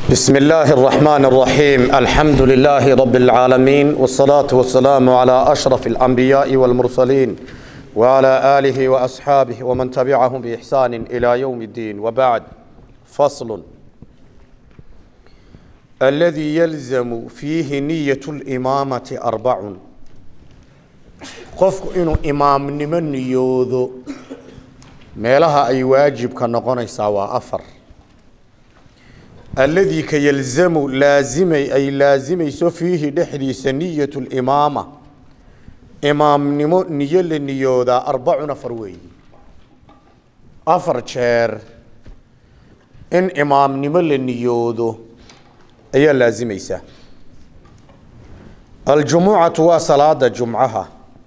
بسم الله الرحمن الرحيم الحمد لله رب العالمين والصلاة والسلام على أشرف الأنبياء والمرسلين وعلى آله وأصحابه ومن تبعهم بإحسان إلى يوم الدين وبعد فصل الذي يلزم فيه نية الإمامة أربع قفك إنه إمام نمن يوذو meelaha ay waajibka noqonaysaa waa afar alladii ka yalzamu laazimay ay laazimayso fiihi dhexdiisa niyat limaama imaamnimo niyo la niyoodaa arbacun afar weeyi afar jeer in imaamnimo la niyoodo ayaa laazimaysaa aljumucatu waa salaada jumcaha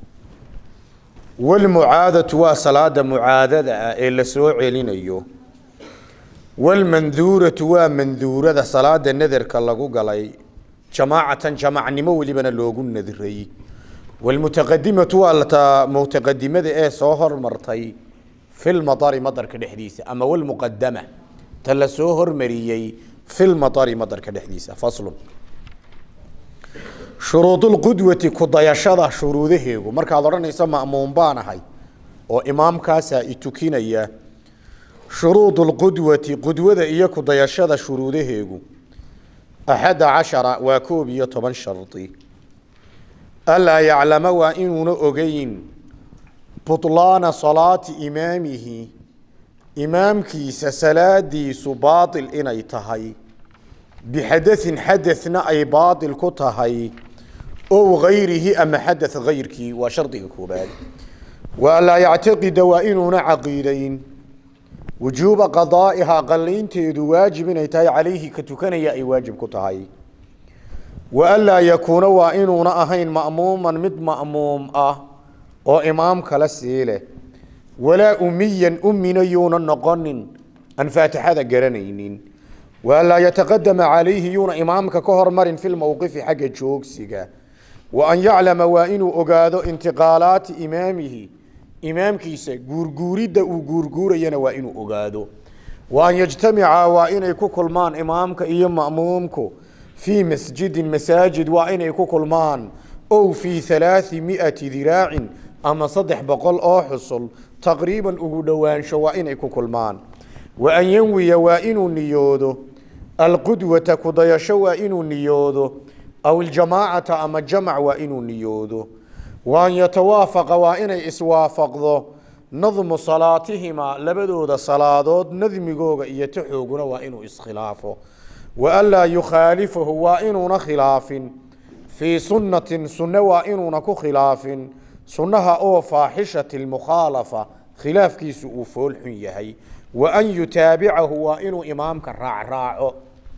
walmucaadatu waa salaada mucaadada ah ee la soo celinayo walmanduuratu waa manduurada salaada nadarka lagu galay jamaacatan jamacnimo welibana loogu nadiray walmutaqadimatu waa ta mutaqadimada ee soo hormartay filmadari madarka dhexdiisa ama walmuqadama ta la soo hormariyey filmadari madarka dhexdiisa faslun shuruudulqudwati kudayashada shuruudaheegu markaad odhanayso ma'muum baan ahay oo imaamkaasaa i tukinaya shuruudulqudwati qudwada iyo kudayashada shuruudaheegu axada cashara waa koob iyo toban shardi alaa yaclama waa inuuna ogeyn butlaana salaati imaamihi imaamkiisa salaadiisu baatil inay tahay bixadain xadana ay baatil ku tahay ow gayrihi ama xada gayrkii waa shardiga koobaad wa anlaa yactaqida waa inuuna caqiidayn wujuuba qadaa'ihaa qalaynteedu waajib inay tahay calayhi ka tukanaya ay waajib ku tahay wa anlaa yakuuna waa inuuna ahayn ma'muuman mid ma'muum ah oo imaam kala sii leh walaa umiyan umina yuuna noqonin aan faatixada garanaynin waanlaa yataqadama calayhi yuuna imaamka ka hormarin fi lmowqifi xagga joogsiga wa an yaclama waa inuu ogaado intiqaalaati imaamihi imaamkiisa guurguuridda uu guurguurayana waa inuu ogaado wa an yajtamica waa inay ku kulmaan imaamka iyo ma'muumku fii masjidin masaajid waa inay ku kulmaan ow fii halaai miati diraacin ama saddex boqol oo xusul taqriiban ugu dhowaansho waa inay ku kulmaan wa an yanwiya waa inuu niyoodo alqudwata kudayasho waa inuu niyoodo aw iljamaacata ama jamac waa inuu niyoodo wa an yatawaafaqa waa inay iswaafaqdo nadmu salaatihimaa labadooda salaadood nadmigooga iyo taxooguna waa inuu iskhilaafo wa anlaa yukhaalifahu waa inuuna khilaafin fii sunnatin sunne waa inuuna ku khilaafin sunnaha oo faaxishati lmukhaalafa khilaafkiisu uu foolxun yahay wa an yutaabicahu waa inuu imaamka raacraaco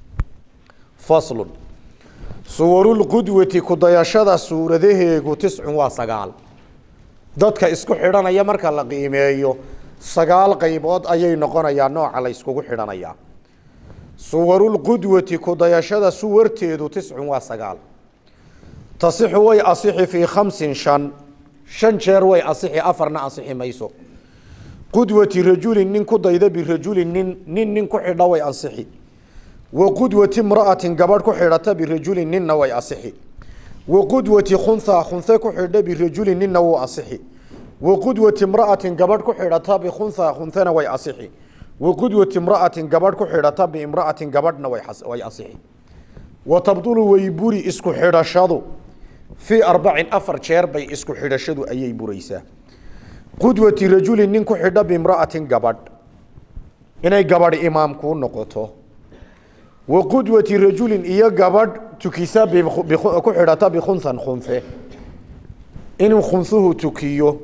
faslun suwarulqudwati kudayashada suuradaheegu tiscun waa sagaal dadka isku xidhanaya marka la qiimeeyo sagaal qaybood ayay noqonayaa nooca la yskugu xidhanayaa suwarulqudwati kudayashada suwarteedu tiscun waa sagaal tasixu way asixi fii khamsin shan shan jeer way asixi afarna asixi mayso qudwati rajulin nin ku dayda birajulin nin nin nin ku xidha way ansixi wa qudwati imra'atin gabadh ku xidhata birajulin ninna way asixi wa qudwati khunha khunhe ku xidha birajulin ninna wuu asixi wa qudwati imra'atin gabadh ku xidhata bikhunha khunhena way asixi wa qudwati imra'atin gabadh ku xidhata biimra'atin gabadhna way way asixi wa tabdulu way buri isku xidhashadu fii arbacin afar jeer bay isku xidhashadu ayay buraysaa qudwati rajulin nin ku xidha bimra'atin gabadh inay gabadh imaam kuu noqoto wa qudwati rajulin iyo gabadh tukisa ku xidhata bikhunhan khunhe inuu khunhuhu tukiyo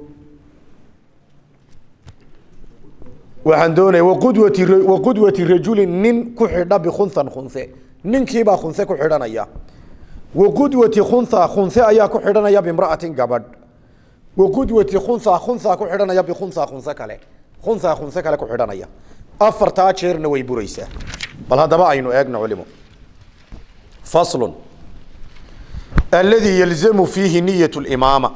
waxaan doonaya waqudwati wa qudwati rajulin nin ku xidha bikhunhan khunhe ninkiibaa khunhe ku xidhanaya wa qudwati khunha khunhe ayaa ku xidhanaya bimra'atin gabadh waqudwati khunha khunha ku xidhanaya bikhunha khunse kale khunha khunse kale ku xidhanaya afartaa jeerna way buraysaa bal haddaba aynu eegno culimo faslun alladii yalzamu fiihi niyat limaama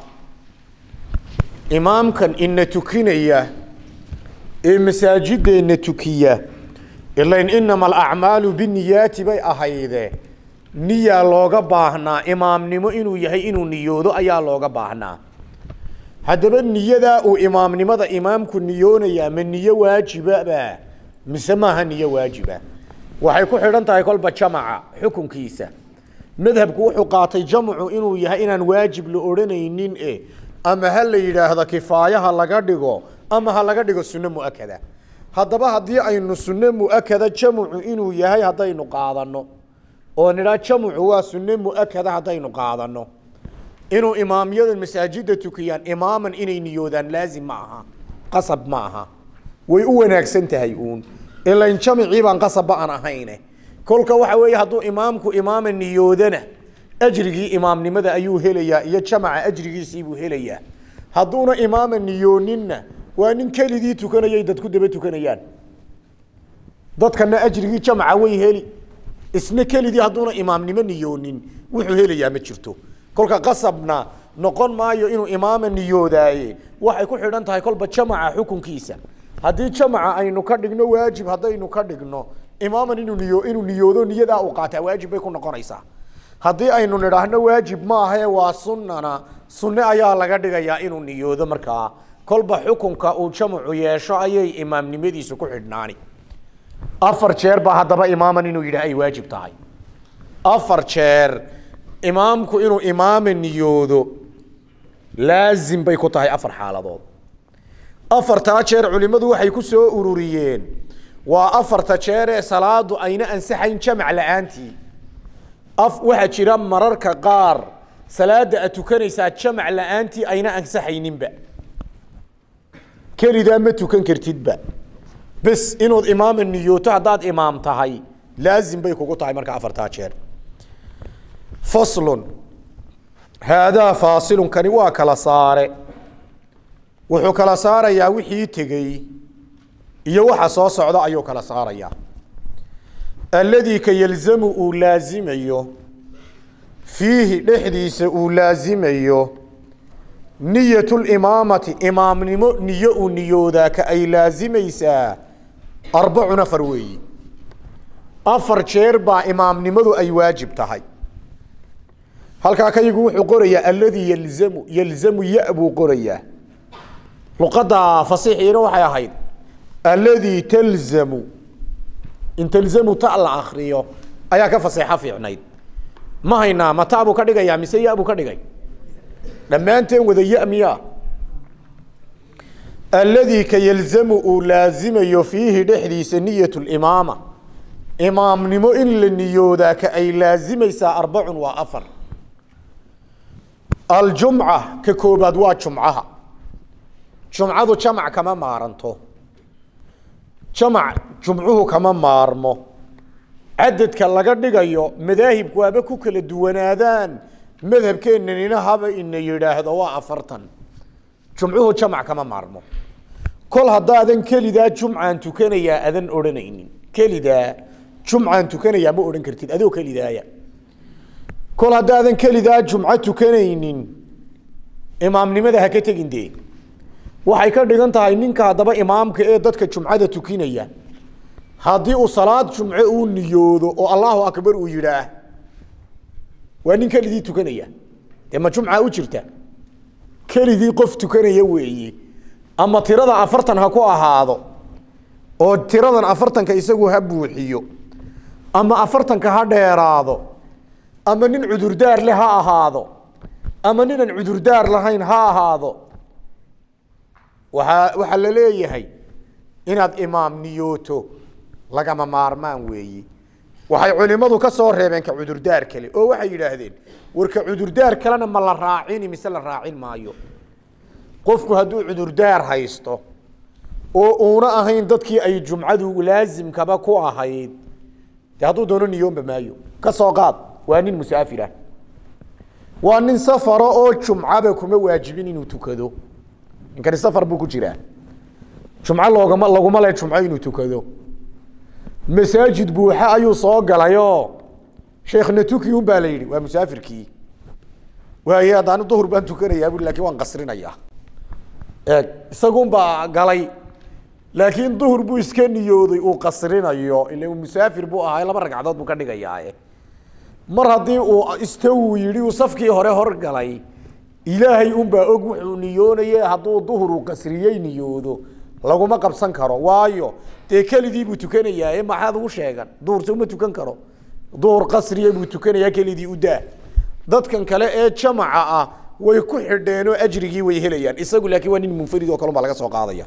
imaamkan ina tukinaya ee masaajideenna tukiya ilain inama alacmaalu biniyaati bay ahayde niyaa looga baahnaa imaamnimo inuu yahay inuu niyoodo ayaa looga baahnaa haddaba niyadaa uu imaamnimada imaamku niyoonayaa ma niyo waajibaba mise maaha niyo waajiba waxay ku xidhan tahay kolba jamaca xukunkiisa madhabku wuxuu qaatay jamcu inuu yahay inaan waajib la odhanaynin e ama ha la yidhaahdo kifaayaha laga dhigo ama ha laga dhigo sunno muakada haddaba haddii aynu sunno muakada jamcu inuu yahay haddaynu qaadano oo nidhaa jamcu waa sunno muakada haddaynu qaadano inuu imaamyada masaajida tukiyaan imaaman inay niyoodaan laazim ma aha qasab ma aha way u wanaagsan tahay uun ilain jamicii baan qasabba aan ahayne kolka waxa weeye hadduu imaamku imaama niyoodana ajrigii imaamnimada ayuu helayaa iyo jamaca ajrigiisiibuu helayaa hadduuna imaama niyooninna waa nin keligii tukanayay dad ku daba tukanayaan dadkana ajrigii jamaca way heli isna keligii hadduuna imaamnimo niyoonin wuxuu helayaa ma jirto kolka qasabna noqon maayo inuu imaama niyoodaaye waxay ku xidhan tahay kolba jamaca xukunkiisa haddii jamaca aynu ka dhigno waajib haddaynu ka dhigno imaaman inuu niyo inuu niyoodo niyadaa uu qaataa waajib bay ku noqonaysaa haddii aynu nidhaahno waajib maahae waa sunnana sunne ayaa laga dhigayaa inuu niyoodo markaa kolba xukunka uu jamacu yeesho ayay imaamnimadiisu ku xidhnaani afar jeer baa haddaba imaaman inuu yidhaah ay waajib tahay afar jeer imaamku inuu imaama niyoodo laazim bay ku tahay afar xaaladood afartaa jeer culimmadu waxay ku soo ururiyeen waa afarta jeer ee salaadu ayna ansaxayn jamac la-aantii af waxaa jira mararka qaar salaada aad tukanaysaa jamac la-aantii ayna ansaxayninba kelidaa ma tukan kartidba bes inuud imaama niyooto haddaad imaam tahay laazim bay kugu tahay marka afartaa jeer faslun haadaa faasilun kani waa kala saare wuxuu kala saarayaa wixii tegey iyo waxa soo socda ayuu kala saarayaa alladii ka yalzamu uu laazimayo fiihi dhexdiisa uu laazimayo niyatulimaamati imaamnimo niyo uu niyoodaa ka ay laazimaysaa arbacun afar weeyi afar jeer baa imaamnimadu ay waajib tahay halkaa kayigu wuxuu qorayaa alladii yalzamu yalzamu ya buu qorayaa luqadda fasiixiina waxay ahayd alladii talzamu in talzamu ta la akriyo ayaa ka faseexo fiicnayd ma haynaa ma ta buu ka dhigayaa mise ya buu ka dhigay dhammaanteen wada ya miya alladii ka yalzamu uu laazimayo fiihi dhexdiisa niyat limaama imaamnimo in la niyoodaa ka ay laazimaysaa arbacun waa afar aljumca ka koobaad waa jumcaha jumcadu jamac kama maaranto jamac jumcuhu kama maarmo cadadka laga dhigayo madaahibku haba ku kala duwanaadaan madhabkeennanina haba ina yidhaahdo waa afartan jumcuhu jamac kama maarmo kol haddaadan kelidaa jumcaan tukanayaa adan odhanaynin kelidaa jumcaan tukanayaa ma odhan kartid adoo kelidaaya kol haddaadan kelidaa jumco tukanaynin imaamnimada ha ka tegin dee waxay ka dhigan tahay ninka haddaba imaamka ee dadka jumcada tukinaya haddii uu salaad jumce uu niyoodo oo allahu akbar uu yidhaah waa nin keligii tukanaya dee ma jumca u jirta keligii qof tukanaya weeye ama tirada afartan ha ku ahaado oo tiradan afartanka isagu ha buuxiyo ama afartanka ha dheeraado ama nin cudurdaar leh ha ahaado ama ninaan cudurdaar lahayn ha ahaado waaa waxaa la leeyahay inaad imaam niyooto lagama maarmaan weeyi waxay culimadu ka soo reebeen ka cudurdaar kale oo waxay yidhaahdeen warka cudurdaar kalena ma la raacini mise la raacin maayo qofku hadduu cudurdaar haysto oo uuna ahayn dadkii ay jumcadu laasimkaba ku ahayd de hadduu doono niyoonba maayo ka soo qaad waa nin musaafirah waa nin safara oo jumcaba kuma waajibin inuu tukado ninkani safar buu ku jiraa jumco loogama laguma le jumco inuu tukado masaajid buuxa ayuu soo galayoo sheekhna tuki un baa la yidhi waa musaafirkii waaye haddaani duhur baan tukanayaa bui lakin waan qasrinayaa eeg isagun baa galay laakiin duhur buu iska niyooday uu qasrinayo ila musaafir buu ahaa laba ragcadood buu ka dhigayaa mar haddii uu istawu yidhi uu safkii hore horgalay ilaahay unbaa og wuxuu niyoonaye hadduu duhur uu qasriyey niyoodo laguma qabsan karo waayo dee keligii buu tukanayaa maxaad ugu sheegan duhurse uma tukan karo duhur qasriya buu tukanayaa keligii u daa dadkan kale ee jamaca ah way ku xidheen oo ajrigii way helayaan isagu laakiin waa nin munfarid oo kalun baa laga soo qaadaya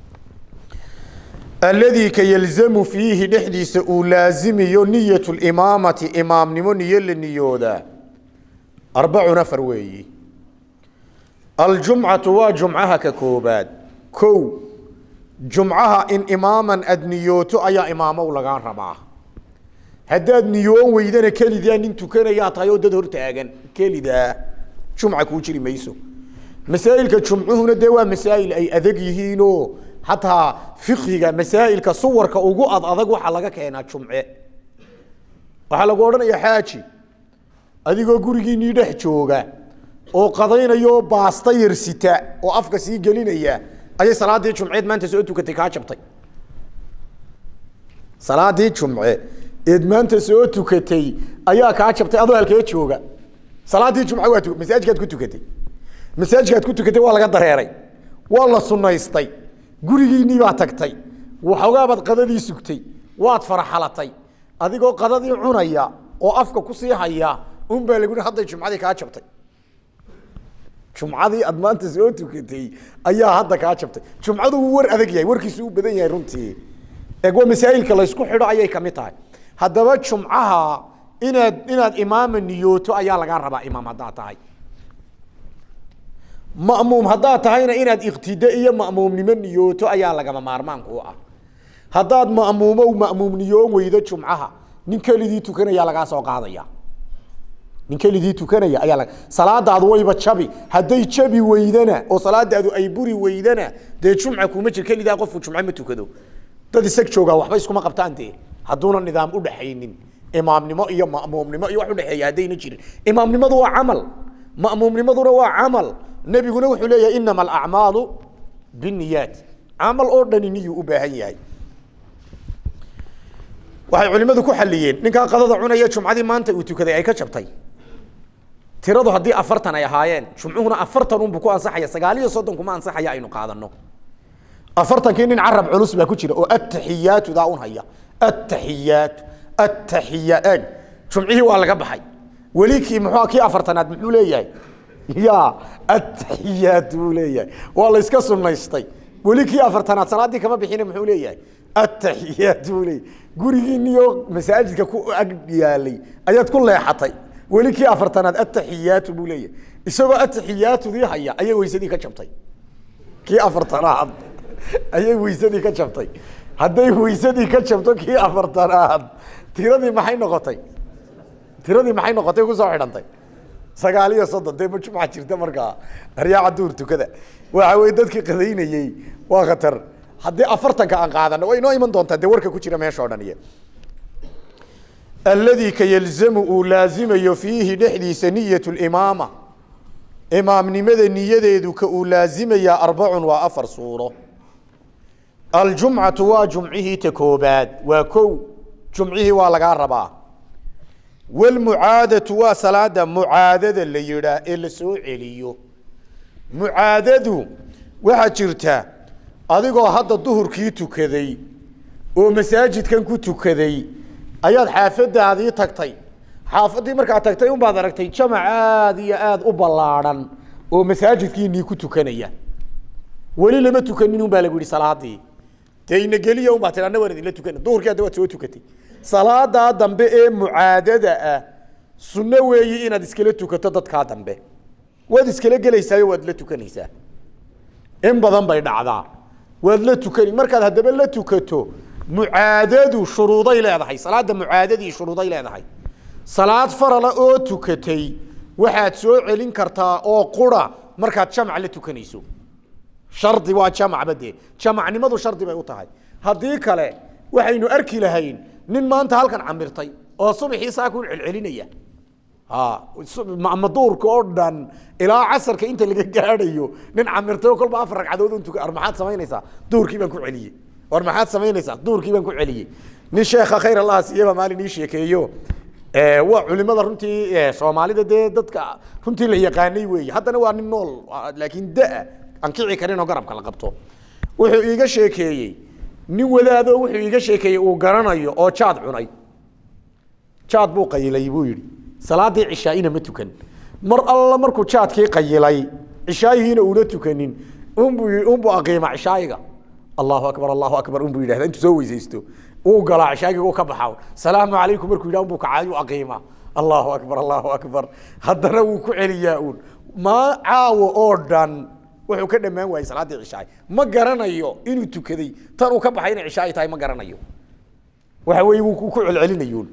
alladii ka yalzamu fiihi dhexdiisa uu laazimiyo niyat limaamati imaamnimo niyo la niyoodaa arbacun afar weeyi aljumcatu waa jumcaha ka koobaad kow jumcaha in imaaman aad niyooto ayaa imaamow lagaa rabaa haddaad niyoon weydana kelidaa nin tukanayaa tahay oo dad hortaagan kelidaa jumca kuu jiri mayso masaa'ilka jumcuhuna dee waa masaa'il ay adag yihiinoo hataa fiqhiga masaa'ilka suwarka ugu ad adag waxaa laga keenaa jumce waxaa lagu odhanaya xaaji adigoo gurigiinii dhex jooga oo qadaynayo baasta yarsita oo afka sii gelinaya ayay salaadii jumceed maanta soo tukatay kaa jabtay salaadii jumce eed maanta soo tukatay ayaa kaa jabtay adoo halkee jooga salaadii jumce waa masaajikaad ku tukatay masaajikaad ku tukatay waa laga dareeray waa la sunaystay gurigiinii baa tagtay waxoogaabaad qadadii sugtay waad faraxalatay adigoo qadadii cunaya oo afka kusii haya un baa lagu hadday jumcadii kaa jabtay jumcadii aad maanta soo tukatay ayaa hadda kaa jabtay jumcadu wuu war adag yahay warkiisu u badan yahay runtii eeg waa masaa'ilka laysku xidho ayay kamid tahay haddaba jumcaha inaad inaad imaama niyooto ayaa lagaa rabaa imaam haddaad tahay ma'muum haddaad tahayna inaad iktide iyo ma'muumnimo niyooto ayaa lagama maarmaanka u ah haddaad ma'muumo ma'muum niyoon weydo jumcaha nin keligii tukanaya lagaa soo qaadaya nin keligii tukanaya ayaa laga salaadaadu wayba jabi hadday jabi weydana oo salaadaadu ay buri weydana dee jumca kuma jir kelidaa qofku jumce ma tukado dad isag joogaa waxba iskuma qabtaan dee hadduuna nidaam udhaxaynin imaamnimo iyo ma'muumnimo iyo wax udhexeeya haddayna jirin imaamnimadu waa camal ma'muumnimaduna waa camal nebiguna wuxuu leeyahay inama alacmaalu biniyaat camal oo dhani niyuu u baahan yahay waxay culimadu ku xaliyeen ninkaa qadada cunaya jumcadii maanta uu tukaday ay ka jabtay tiradu haddii afartan ay ahaayeen jumcuhuna afartan unbu ku ansaxaya sagaal iyo soddon kuma ansaxaya aynu qaadano afartankii nin carab culus baa ku jira oo ataxiyaatu daa un haya ataxiyaatu ataxiya eeg jumcihii waa laga baxay weli kii muxuu kii afartanaad muxuu leeyahay ya ataxiyaat buu leeyahay waa la iska sunaystay weli kii afartanaad salaadii kama bixina muxuu leeyahay ataxiyaat buu leeyahay gurigiiniyo masaajidka ku ag yaalay ayaad ku leexatay weli kii afartanaad ataxiyaatu buu leeyahay isagoo ataxiyaatudii haya ayay weysadii ka jabtay kii afartanaad ayay weysadii ka jabtay hadday weysadii ka jabto kii afartanaad tiradii maxay noqotay tiradii maxay noqotay kusoo xidhantay sagaal iyo soddon dee ma jumca jirta markaa aryaaca duur tukada waxa weye dadkii qadaynayey waa khatar haddii afartanka aan qaadano way inoo iman doontaa dee warka ku jira meesha o dhan iyo alladii ka yalzamu uu laazimayo fiihi dhexdiisa niyat limaama imaamnimada niyadeedu ka uu laazimayaa arbacun waa afar suuro aljumcatu waa jumcihii ta koobaad waa kow jumcihii waa lagaa rabaa walmucaadatu waa salaada mucaadada la yidhaa ee la soo celiyo mucaadadu waxaa jirta adigoo hadda duhurkii tukaday oo masaajidkan ku tukaday ayaad xaafadaadii tagtay xaafaddii markaad tagtay unbaad aragtay jamac aada iyo aada u ballaadhan oo masaajidkiinii ku tukanaya weli lama tukanin un baa lagu yihi salaadii dee inageliya un baa tii anna waan idinla tukana duhurkii hadda waad soo tukatay salaadaa dambe ee mucaadada ah sunno weeyi inaad iskala tukato dadkaa dambe waad iskala gelaysaayo waad la tukanaysaa in badan bay dhacdaa waad la tukani markaad haddaba la tukato mucaadadu shuruuday leedahay salaada mucaadadii shuruuday leedahay salaad farala oo tukatay waxaad soo celin kartaa oo qura markaad jamac la tukanayso shardi waa jamacba dee jamacnimadu shardi bay u tahay haddii kale waxaynu arki lahayn nin maanta halkan camirtay oo subaxii saakun celcelinaya ama duurka oo dhan ilaa casarka inta laga gaadhayo nin camirtay oo kolba afar ragcadood un tuka maxaad samaynaysaa duurkii baan ku celiyey war maxaad samaynaysaa duurkii baan ku celiyey nin sheekha khayr allah siiyaba maalin ii sheekeeyo waa culimada runtii soomaalida dee dadka runtii la yaqaanay weeye haddana waa nin nool laakiin da- aan kici karin oo garabka la qabto wuxuu iiga sheekeeyey nin wadaado wuxuu iiga sheekeeyey uu garanayo oo jaad cunay jaad buu qayilay buu yidhi salaadii cishaaina ma tukan mar alla markuu jaadkii qayilay cishaayihiina uuna tukanin unbuu unbuu aqiima cishaayiga allahu akbar allahu akbar unbuu yidhahda intuu soo weysaysto uu galaa cishaayiga uu ka baxa salaamu calaykum markuu yidhah unbuu kacaayu aqiima allahu akbar allahu akbar haddana wuu ku celiyaa uun ma caawo oo dhan wuxuu ka dhammaan waayey salaaddii cishaay ma garanayo inuu tukaday tan uu ka baxay inay cishaay tahay ma garanayo waxa weeye wuu ku celcelinayuun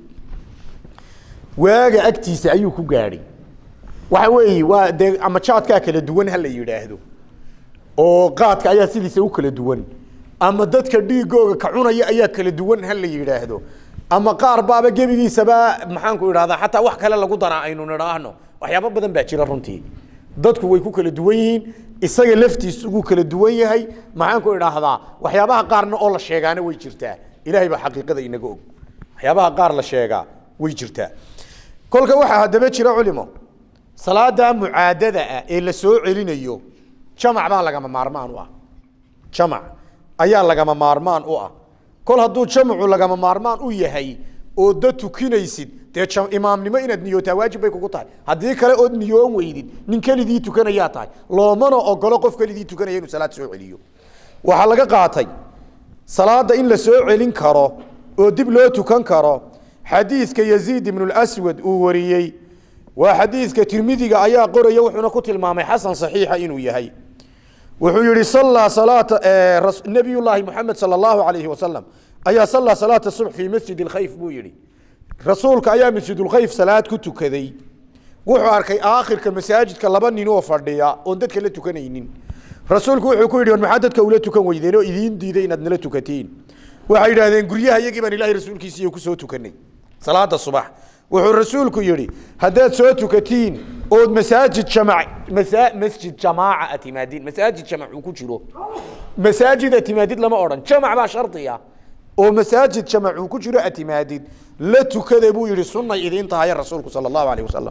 waaga agtiisa ayuu ku gaadhay waxa weeye waa dee ama jaadkaa kala duwan ha la yidhaahdo oo qaadka ayaa sidiisa u kala duwan ama dadka dhiigooga ka cunaya ayaa kala duwan ha la yidhaahdo ama qaar baaba gebigiisaba maxaanku idhahdaa xataa wax kale lagu daraa aynu nidhaahno waxyaabo badan baa jira runtii dadku way ku kala duwan yihiin isaga laftiisu wuu kala duwan yahay maxaanku idhaahdaa waxyaabaha qaarna oo la sheegaana way jirtaa ilahay baa xaqiiqada inaga og waxyaabaha qaar la sheegaa way jirtaa kolka waxaa haddaba jira culimo salaada mucaadada ah ee la soo celinayo jamac baa lagama maarmaan u ah jamac ayaa lagama maarmaan u ah kol hadduu jamcu lagama maarmaan u yahay oo da tukinaysid dee imaamnimo inaad niyootaa waajib bay kugu tahay haddii kale ood niyoon weydid nin keligii tukanayaa tahay loomana ogolo qof keligii tukanaya inuu salaad soo celiyo waxaa laga qaatay salaada in la soo celin karo oo dib loo tukan karo xadiidka yaziid ibnu lswad uu wariyey waa xadiidka tirmidiga ayaa qoraya wuxuuna ku tilmaamay xasan saxiixa inuu yahay wuxuu yihi sallaa salaata nabiy llaahi moxamed sala allahu alayhi wasalam ayaa sallaa salaata subx fii masjid lkhayf buu yihi rasuulka ayaa masjidulkhayf salaad ku tukaday wuxuu arkay aakhirka masaajidka laba nin oo fadhiya oon dadka la tukanaynin rasuulku wuxuu ku yidhi war maxaa dadka ula tukan weydeen oo idiin diiday inaad nala tukatiin waxay yidhahdeen guryaha iyagii baan ilahay rasuulkiisiiyo kusoo tukanay salaada subax wuxuu rasuulku yihi haddaad soo tukatiin ood masaajid jamac masa masjid jamaaca atimaadin masaajid jamac uu ku jiro masaajid atimaadid lama odhan jamac baa shardiya oo masaajid jamac uu ku jiro atimaadid la tukada buu yihi sunay idiin tahaye rasuulku sala allahu alayh wasalam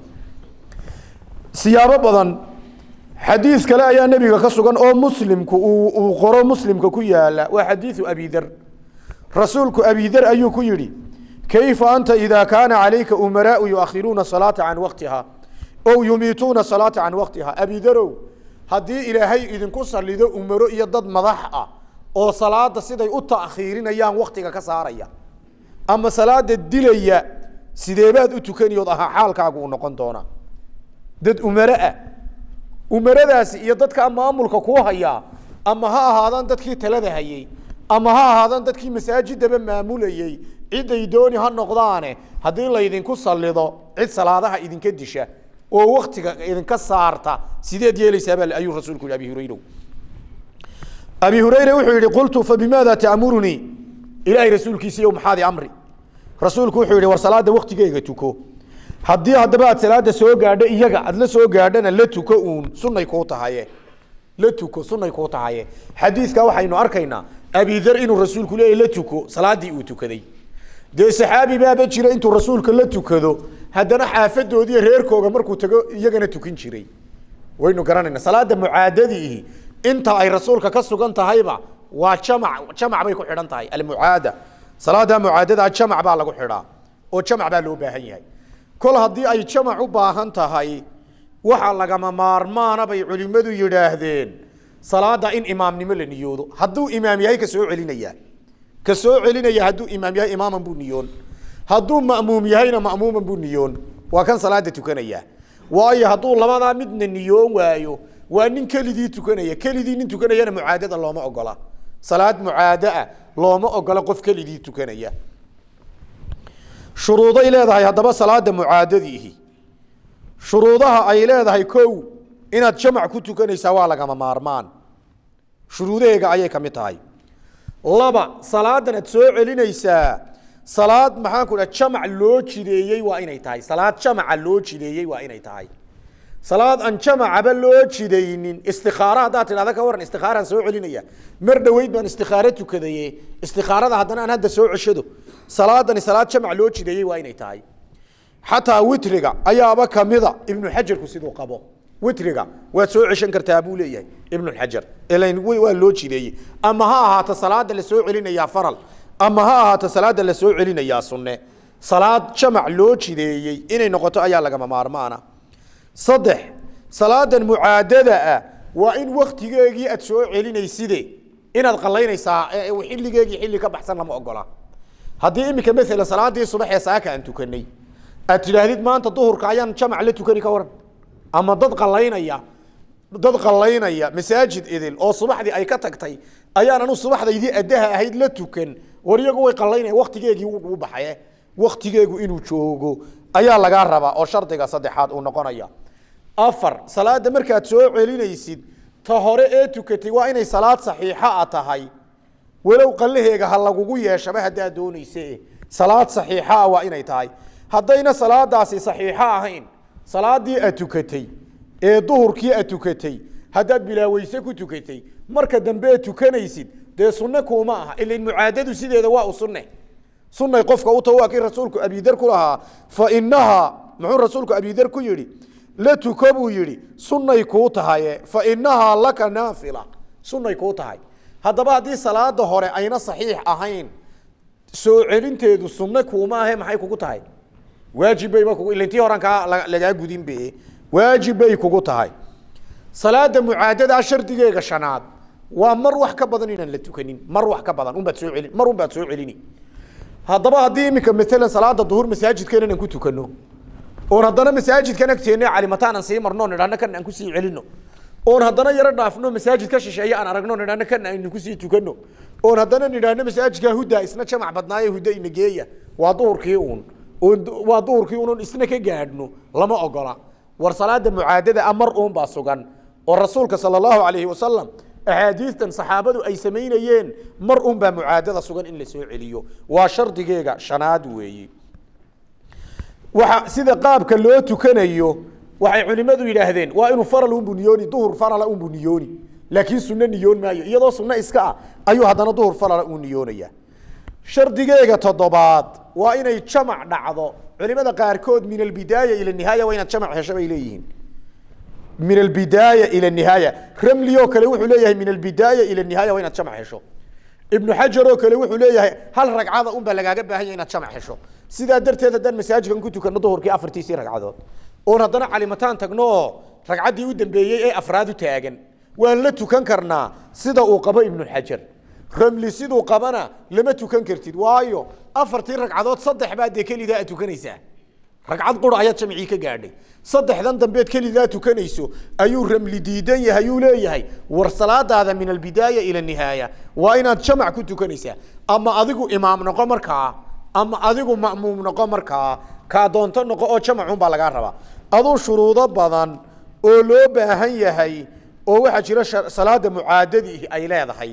siyaabo badan xadiis kale ayaa nebiga ka sugan oo muslimku uu qoro muslimka ku yaala waa xadiiu abi der rasuulku abi der ayuu ku yihi kayfa anta ida kaana calayka umaraau yuakhiruuna salaata can waktiha ow yumiituuna salaata can waktiha abidarow haddii ilaahay idinku salido umaro iyo dad madax ah oo salaada siday u ta'khiirinayaan waktiga ka saaraya ama salaada dilaya sideebaad u tukaniyood ahaa xaalkaagu u noqon doonaa dad umaro ah umaradaasi iyo dadkaa maamulka kuu hayaa ama ha ahaadaan dadkii talada hayey ama ha ahaadaan dadkii masaajidaba maamulayey ciday dooni ha noqdaane haddii laydinku salido cid salaadaha idinka disha oo waktiga idinka saarta sideed yeelaysaaba ayuu rasuulku yihi abi hurayra abi hurayre wuxuu yihi qultu fabimaada ta'murunii ilaahay rasuulkiisiiyo maxaadi amri rasuulku wuxuu yihi war salaada waktigeega tuko haddii haddaba aad salaada soo gaadho iyaga aad la soo gaadhana la tuko uun sunay kuu tahaye la tuko sunay kuu tahaye xadiidka waxaynu arkaynaa abidar inuu rasuulku leeyahy la tuko salaadii uu tukaday dee saxaabi baaba jira intuu rasuulka la tukado haddana xaafadoodiiyo reerkooga markuu tago iyagana tukin jiray waynu garanayna salaada mucaadadiihi inta ay rasuulka ka sugan tahayba waa jamac jamac bay ku xidhan tahay almucaada salaada mucaadada jamac baa lagu xidhaa oo jamac baa loo baahan yahay kol haddii ay jamac u baahan tahay waxa lagama maarmaana bay culimmadu yidhaahdeen salaada in imaamnimo la niyoodo hadduu imaam yahay ka soo celinaya ka soo celinaya hadduu imaam yahay imaaman buu niyoon hadduu ma'muum yahayna ma'muuman buu niyoon waa kan salaada tukanaya waayo hadduu labadaa midna niyoon waayo waa nin keligii tukanaya keligii nin tukanayana mucaadada looma ogola salaad mucaadaa looma ogola qof keligii tukanaya shuruuday leedahay haddaba salaada mucaadadiihi shuruudaha ay leedahay kow inaad jamac ku tukanaysaa waa lagama maarmaan shuruudaheega ayay ka mid tahay laba salaadan aad soo celinaysaa salaad maxaan ku dhaha jamac loo jideeyey waa inay tahay salaad jamaca loo jideeyey waa inay tahay salaad aan jamacaba loo jidaynin istikaaro haddaad tidhahda ka waran istikaaraan soo celinaya mar dhoweyd baan istikaaro tukadaye istikaarada haddana aan hadda soo ceshado salaadani salaad jamac loo jideeyey waa inay tahay xataa witriga ayaaba kamida ibnu xajarku siduu qabo witriga waad soo ceshan kartaa buu leeyahay ibnuxajar ilan waa loo jideeyey ama ha ahaato salaada lasoo celinayaa faral ama ha ahaato salaada lasoo celinayaa sunne salaad jamac loo jideeyey inay noqoto ayaa lagama maarmaana saddex salaadan mucaadada ah waa in waktigeegii aad soo celinayside inaad qalaynaysaa xilligeegii xilli ka baxsan lama ogola haddii iminka maalan salaadii subax ee saaka aan tukanay aad tidhaahdid maanta duhurka ayaan jamac la tukani ka waran ama dad qalaynaya dad qalaynaya masaajid idil oo subaxdii ay ka tagtay ayaan anu subaxdaydii addaha ahayd la tukan war iyagu way qalaynaya waktigeegii u baxaye waktigeegu inuu joogo ayaa lagaa rabaa oo shardiga saddexaad uu noqonaya afar salaada markaad soo celinaysid ta hore ee tukatay waa inay salaad saxiixa a tahay walow qalaheega ha lagugu yeeshaba haddaad doonayse salaad saxiixa a waa inay tahay haddayna salaadaasi saxiixo ahayn salaadii aad tukatay ee duhurkii aad tukatay haddaad bilaaweyse ku tukatay marka dambe aad tukanaysid dee sunne kuuma aha ilan mucaadadu sideeda waa u sunne sunay qofka u taho waa kii rasuulku abidar ku lahaa fa inahaa muxuu rasuulku abidar ku yidhi la tuko buu yidhi sunnay kuu tahaye fa inahaa laka naafila sunnay kuu tahay haddaba haddii salaada hore ayna saxiix ahayn soo celinteedu sunne kuuma ahe maxay kugu tahay waajib bayba kugu ilantii horan kaa lagaa gudin be waajib bay kugu tahay salaada mucaadadaa shardigeega shanaad waa mar wax ka badan inaan la tukanin mar wax ka badan unbaad soo celin mar unbaad soo celini haddaba haddii iminka maalan salaada duhur masaajidkeena inaan ku tukano oon haddana masaajidkan agteena calimataan aan sii marno nidhahno kan aan kusii celino oon haddana yaro dhaafno masaajid ka shisheeye aan aragno nidhahno kan aynu kusii tukano oon haddana nidhaahno masaajidkaa hudda isna jamac badnaaye hudda ina geeya waa duhurkii uun oon waa duhurkii uun isna ka gaadhno lama ogola war salaada mucaadada a mar uun baa sugan oo rasuulka sala allahu calayhi wasalam axaadiistan saxaabadu ay samaynayeen mar un baa mucaadada sugan in la soo celiyo waa shardigeega shanaad weeyi waxa sida qaabka loo tukanayo waxay culimadu yidhaahdeen waa inuu faral unbu niyooni duhur farala unbu niyooni laakiin sunno niyoon maayo iyadoo sunno iska ah ayuu haddana duhur farala uu niyoonaya shardigeega toddobaad waa inay jamac dhacdo culimada qaarkood min albidaaya ila nihaaya waa inaad jamac hesho bay leeyihiin min albidaaya ila nihaaya ramli oo kale wuxuu leeyahay min albidaaya ila nihaaya waa inaad jamac hesho ibnu xajar oo kale wuxuu leeyahay hal ragcada un baa lagaaga baahan yahay inaad jamac hesho sidaa darteed haddaan masaajidkan ku tukano duhurkii afartiisii ragcadood oon haddana calimataan tagno oo ragcaddii u dambeeyey ee afraad u taagan waan la tukan karnaa sida uu qabo ibnu xajar ramli siduu qabana lama tukan kartid waayo afartii ragcadood saddex baa dee kelidaa aad tukanaysaa ragcad qura ayaad jamcii ka gaadhay saddexdan dambeed kelidaa tukanayso ayuu ramli diidan yahay uu leeyahay war salaadaada min albidaaya ila nihaaya waa inaad jamac ku tukanaysaa ama adigu imaam noqo markaa ama adigu ma'muum noqo markaa kaa doonto noqo oo jamacun baa lagaa rabaa aduu shuruudo badan oo loo baahan yahay oo waxaa jira salaada mucaadadii ay leedahay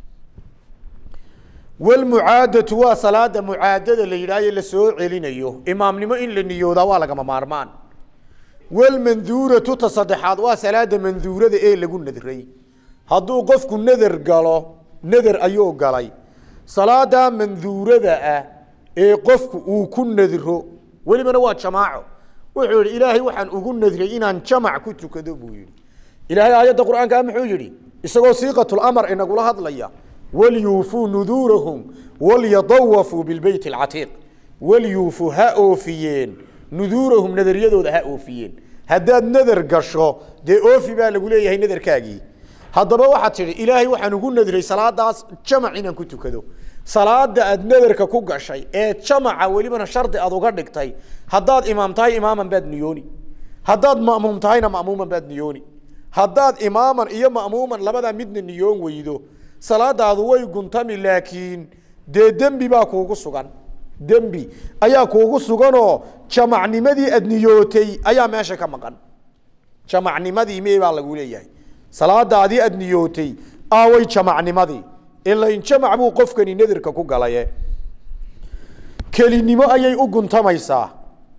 walmucaadatu waa salaada mucaadada la yidhahyo lasoo celinayo imaamnimo in la niyoodaa waa lagama maarmaan walmanduuratu ta saddexaad waa salaada manduurada ee lagu nadray hadduu qofku nader galo nader ayuu galay salaadaa manduurada ah ee qofku uu ku nadro welibana waa jamaaco wuxuu yihi ilaahay waxaan ugu nadray inaan jamac ku tukado buu yihi ilaahay aayadda qur-aankaa muxuu yihi isagoo siiqatulamar inagula hadlaya walyuufuu nuduurahum walyadawafuu bilbeyt alcatiiq walyuufuu ha oofiyeen nuduurahum naderyadooda ha oofiyeen haddaad nader gasho dee oofi baa lagu leeyahay naderkaagii haddaba waxaad tidhi ilaahay waxaan ugu nadray salaadaas jamac inaan ku tukado salaada aad naderka ku gashay ee jamaca welibana shardi aad uga dhigtay haddaad imaam tahay imaaman baad niyooni haddaad ma'muum tahayna ma'muuman baad niyooni haddaad imaaman iyo ma'muuman labadaa midna niyoon weydo salaadaadu way guntami laakiin dee dembi baa kuugu sugan dembi ayaa kuugu suganoo jamacnimadii aad niyootay ayaa meesha ka maqan jamacnimadii mee baa lagu leeyahay salaadaadii aad niyootay aaway jamacnimadii ilain jamac buu qofkani nadirka ku galaye kelinimo ayay u guntamaysaa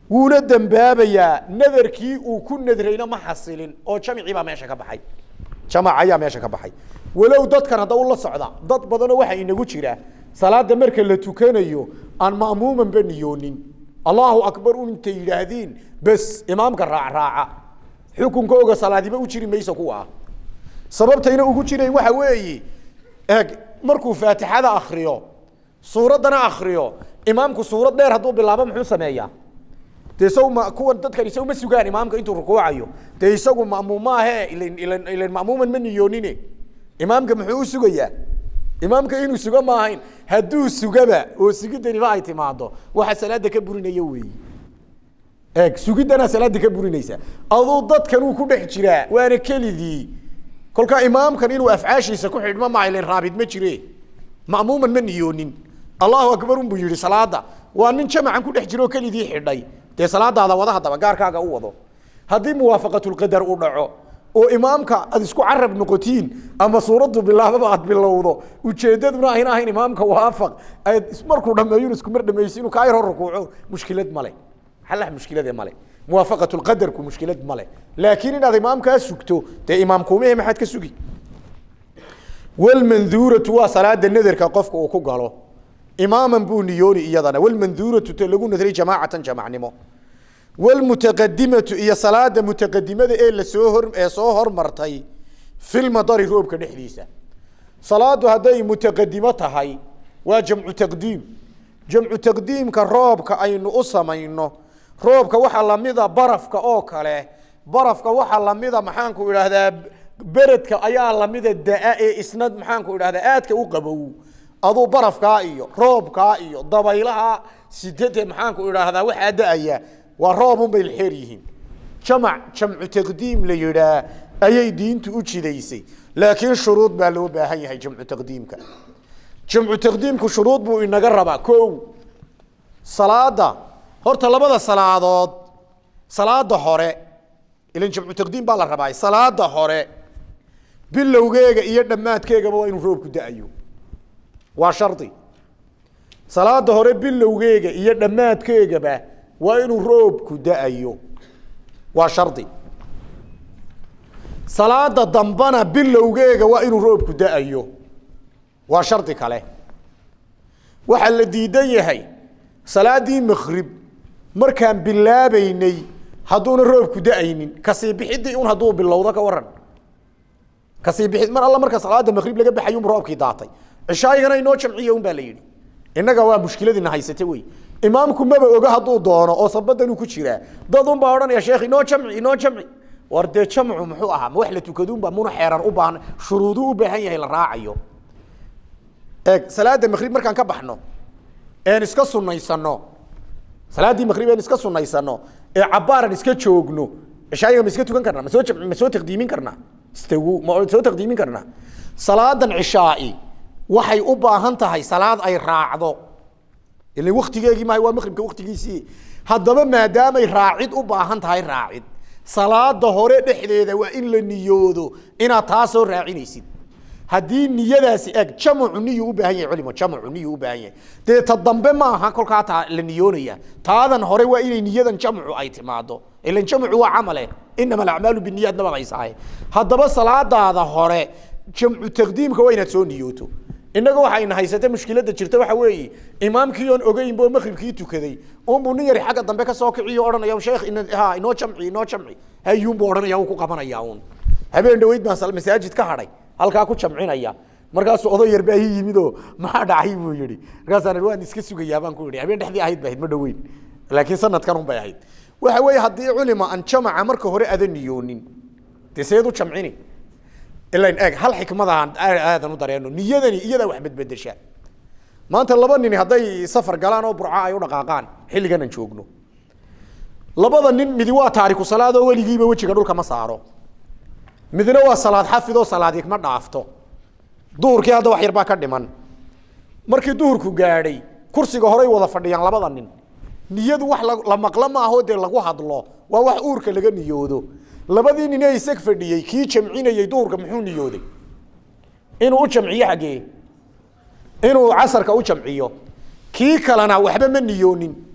wuuna dembaabayaa nadarkii uu ku nadrayna ma xasilin oo jamcii baa meesha ka baxay jamac ayaa meesha ka baxay walow dadkan hadda ula socda dad badanoo waxaa inagu jira salaada marka la tukanayo aan ma'muumanba niyoonin allahu akbar un intay yidhaahdiin bes imaamka raacraaca xukunkooga salaadiba u jiri mayso kuwa sababtayna ugu jirayn waxa weeye eeg markuu faatixada akriyo suuraddana akriyo imaamku suurad dheer hadduu bilaabo muxuu sameeyaa de isagu ma kuwan dadkan isagu ma sugaan imaamka intuu rukuucayo dee isagu ma'muum maahe ilan ilan ilan ma'muuman ma niyoonine imaamka muxuu u sugayaa imaamka inuu sugo ma ahayn hadduu sugaba oo sugidaniba ay timaado waxa salaada ka burinaya weeyi eeg sugiddanaa salaada ka burinaysa aduu dadkan uu ku dhex jiraa waana kelidii kolkaa imaamkan inuu afcaashiisa ku xidhmo ma ilan raabid ma jire ma'muuman ma niyoonin allahu akbar unbuu yihi salaada waa nin jamacan ku dhex jiro oo kelidii xidhay dee salaadaada wada haddaba gaarkaaga u wado haddii muwaafaqatulqadar uu dhaco oo imaamka aad isku carab noqotiin ama suuraddu bilaababa aad bilowdo ujeedaduna ayna ahayn imaamka waafaq aad markuu dhameeyo isku mar dhamaysi inuu kaa yar hor rukuuco mushkilad male xalax mushkilade male muwaafaqatulqadarku mushkilad male laakiin inaad imaamkaa sugto dee imaamkuumehe maxaad ka sugi walmanduuratu waa salaada nadarka qofka uu ku galo imaaman buu niyooni iyadana walmanduuratu te lagu nadray jamaacatan jamacnimo walmutaqadimatu iyo salaada mutaqadimada ee lasoo hor ee soo hormartay filmadari roobka dhexdiisa salaadu hadday mutaqadimo tahay waa jamcu taqdiim jamcu taqdiimka roobka aynu u samayno roobka waxaa lamida barafka oo kale barafka waxaa lamida maxaanku idhaahdaa beredka ayaa lamida daa ee isna maxaanku idhahdaa aadka u qabow aduu barafkaa iyo roobkaa iyo dabaylaha sidade maxaanku idhaahdaa waxaa da-aya waa roobun bay xeer yihiin jamac jamcu taqdiim la yidhaa ayay diintu u jidaysay laakiin shuruud baa loo baahan yahay jamcu taqdiimka jamcu taqdiimku shuruud buu inaga rabaa ko salaada horta labada salaadood salaada hore ilan jamcu taqdiim baa la rabaa salaada hore bilowgeega iyo dhammaadkeegaba waa inuu roobku da-ayo waa shardi salaada hore bilowgeega iyo dhammaadkeegaba waa inuu roobku da-ayo waa shardi salaada dambana bilowgeega waa inuu roobku da-ayo waa shardi kale waxaa la diidan yahay salaadii makrib markaan bilaabeynay hadduuna roobku da-aynin kasii bixidii un hadduu bilowdo ka waran kasii bixid mar alla marka salaada makrib laga baxay un roobkii daatay cishaayigana inoo jamciya un baa la yidhi innaga waa mushkiladina haysate wey imaamku maba oga hadduu doono oo sabadanuu ku jiraa dad un baa odhanaya sheekh inoo jamci inoo jamci war dee jamcu muxuu ahaa ma wax la tukadunba muna xeeran u baahan shuruuduu u baahan yahay la raacayo eeg salaada makrib markaan ka baxno een iska sunaysano salaaddii makrib een iska sunaysano ee cabaaran iska joogno cishaayiga ma iska tukan karnaa ma soo jamci ma soo taqdiimin karnaa istagu ma soo taqdiimin karnaa salaadan cishaai waxay u baahan tahay salaad ay raacdo ilan waktigeegii maaha waa maqribka waktigiisii haddaba maadaamay raacid u baahan tahay raacid salaada hore dhexdeeda waa in la niyoodo inaad taa soo raacinaysid haddii niyadaasi eg jamcu niyu u baahan yahay culimo jamcu niyu u baahan yahay dee ta dambe ma aha kolkaa taa la niyoonaya taadan hore waa inay niyadan jamcu ay timaado ilan jamcu waa camale inama alacmaalu biniyaad nabaqaysaaye haddaba salaadaada hore jamcu taqdiimka waa inaad soo niyooto innaga waxayna haysata mushkiladda jirta waxa weeye imaamkii oon ogeynba oo makribkii tukaday unbuu nin yari xagga dambe kasoo kiciyo odhanaya sheekh in ha inoo jamci inoo jamci hayuunbuu odhanaya uu ku qabanaya uun habeen dhaweyd baan sal- masaajid ka hadhay halkaa ku jamcinaya markaasuu oday yar baa ii yimid oo maxaa dhacay buu yihi markaasaan ihi waan iska sugayaa baan ku yihi habeen dhexdii ahayd ba ahayd ma dhaweyn laakiin sanadkan un bay ahayd waxa weeye haddii culima aan jamaca marka hore adan niyoonin dee seed u jamcini ilan eeg hal xikmadaan aadan u dareeno niyadani iyadaa wax bedbedesha maanta laba nin hadday safar galaan oo burca ay u dhaqaaqaan xilligan aan joogno labada nin midi waa taariku salaad oo weligiiba wejiga dhulka ma saaro midna waa salaad xafid oo salaadi ma dhaafto duhurkii hadda wax yar baa ka dhiman markii duhurku gaadhay kursiga horay wada fadhiyaan labada nin niyadu wax la- la maqlo ma aho dee lagu hadlo waa wax uurka laga niyoodo labadii nin ee isag fadhiyey kii jamcinayey duhurka muxuu niyooday inuu u jamciyo xaggee inuu casarka u jamciyo kii kalena waxba ma niyoonin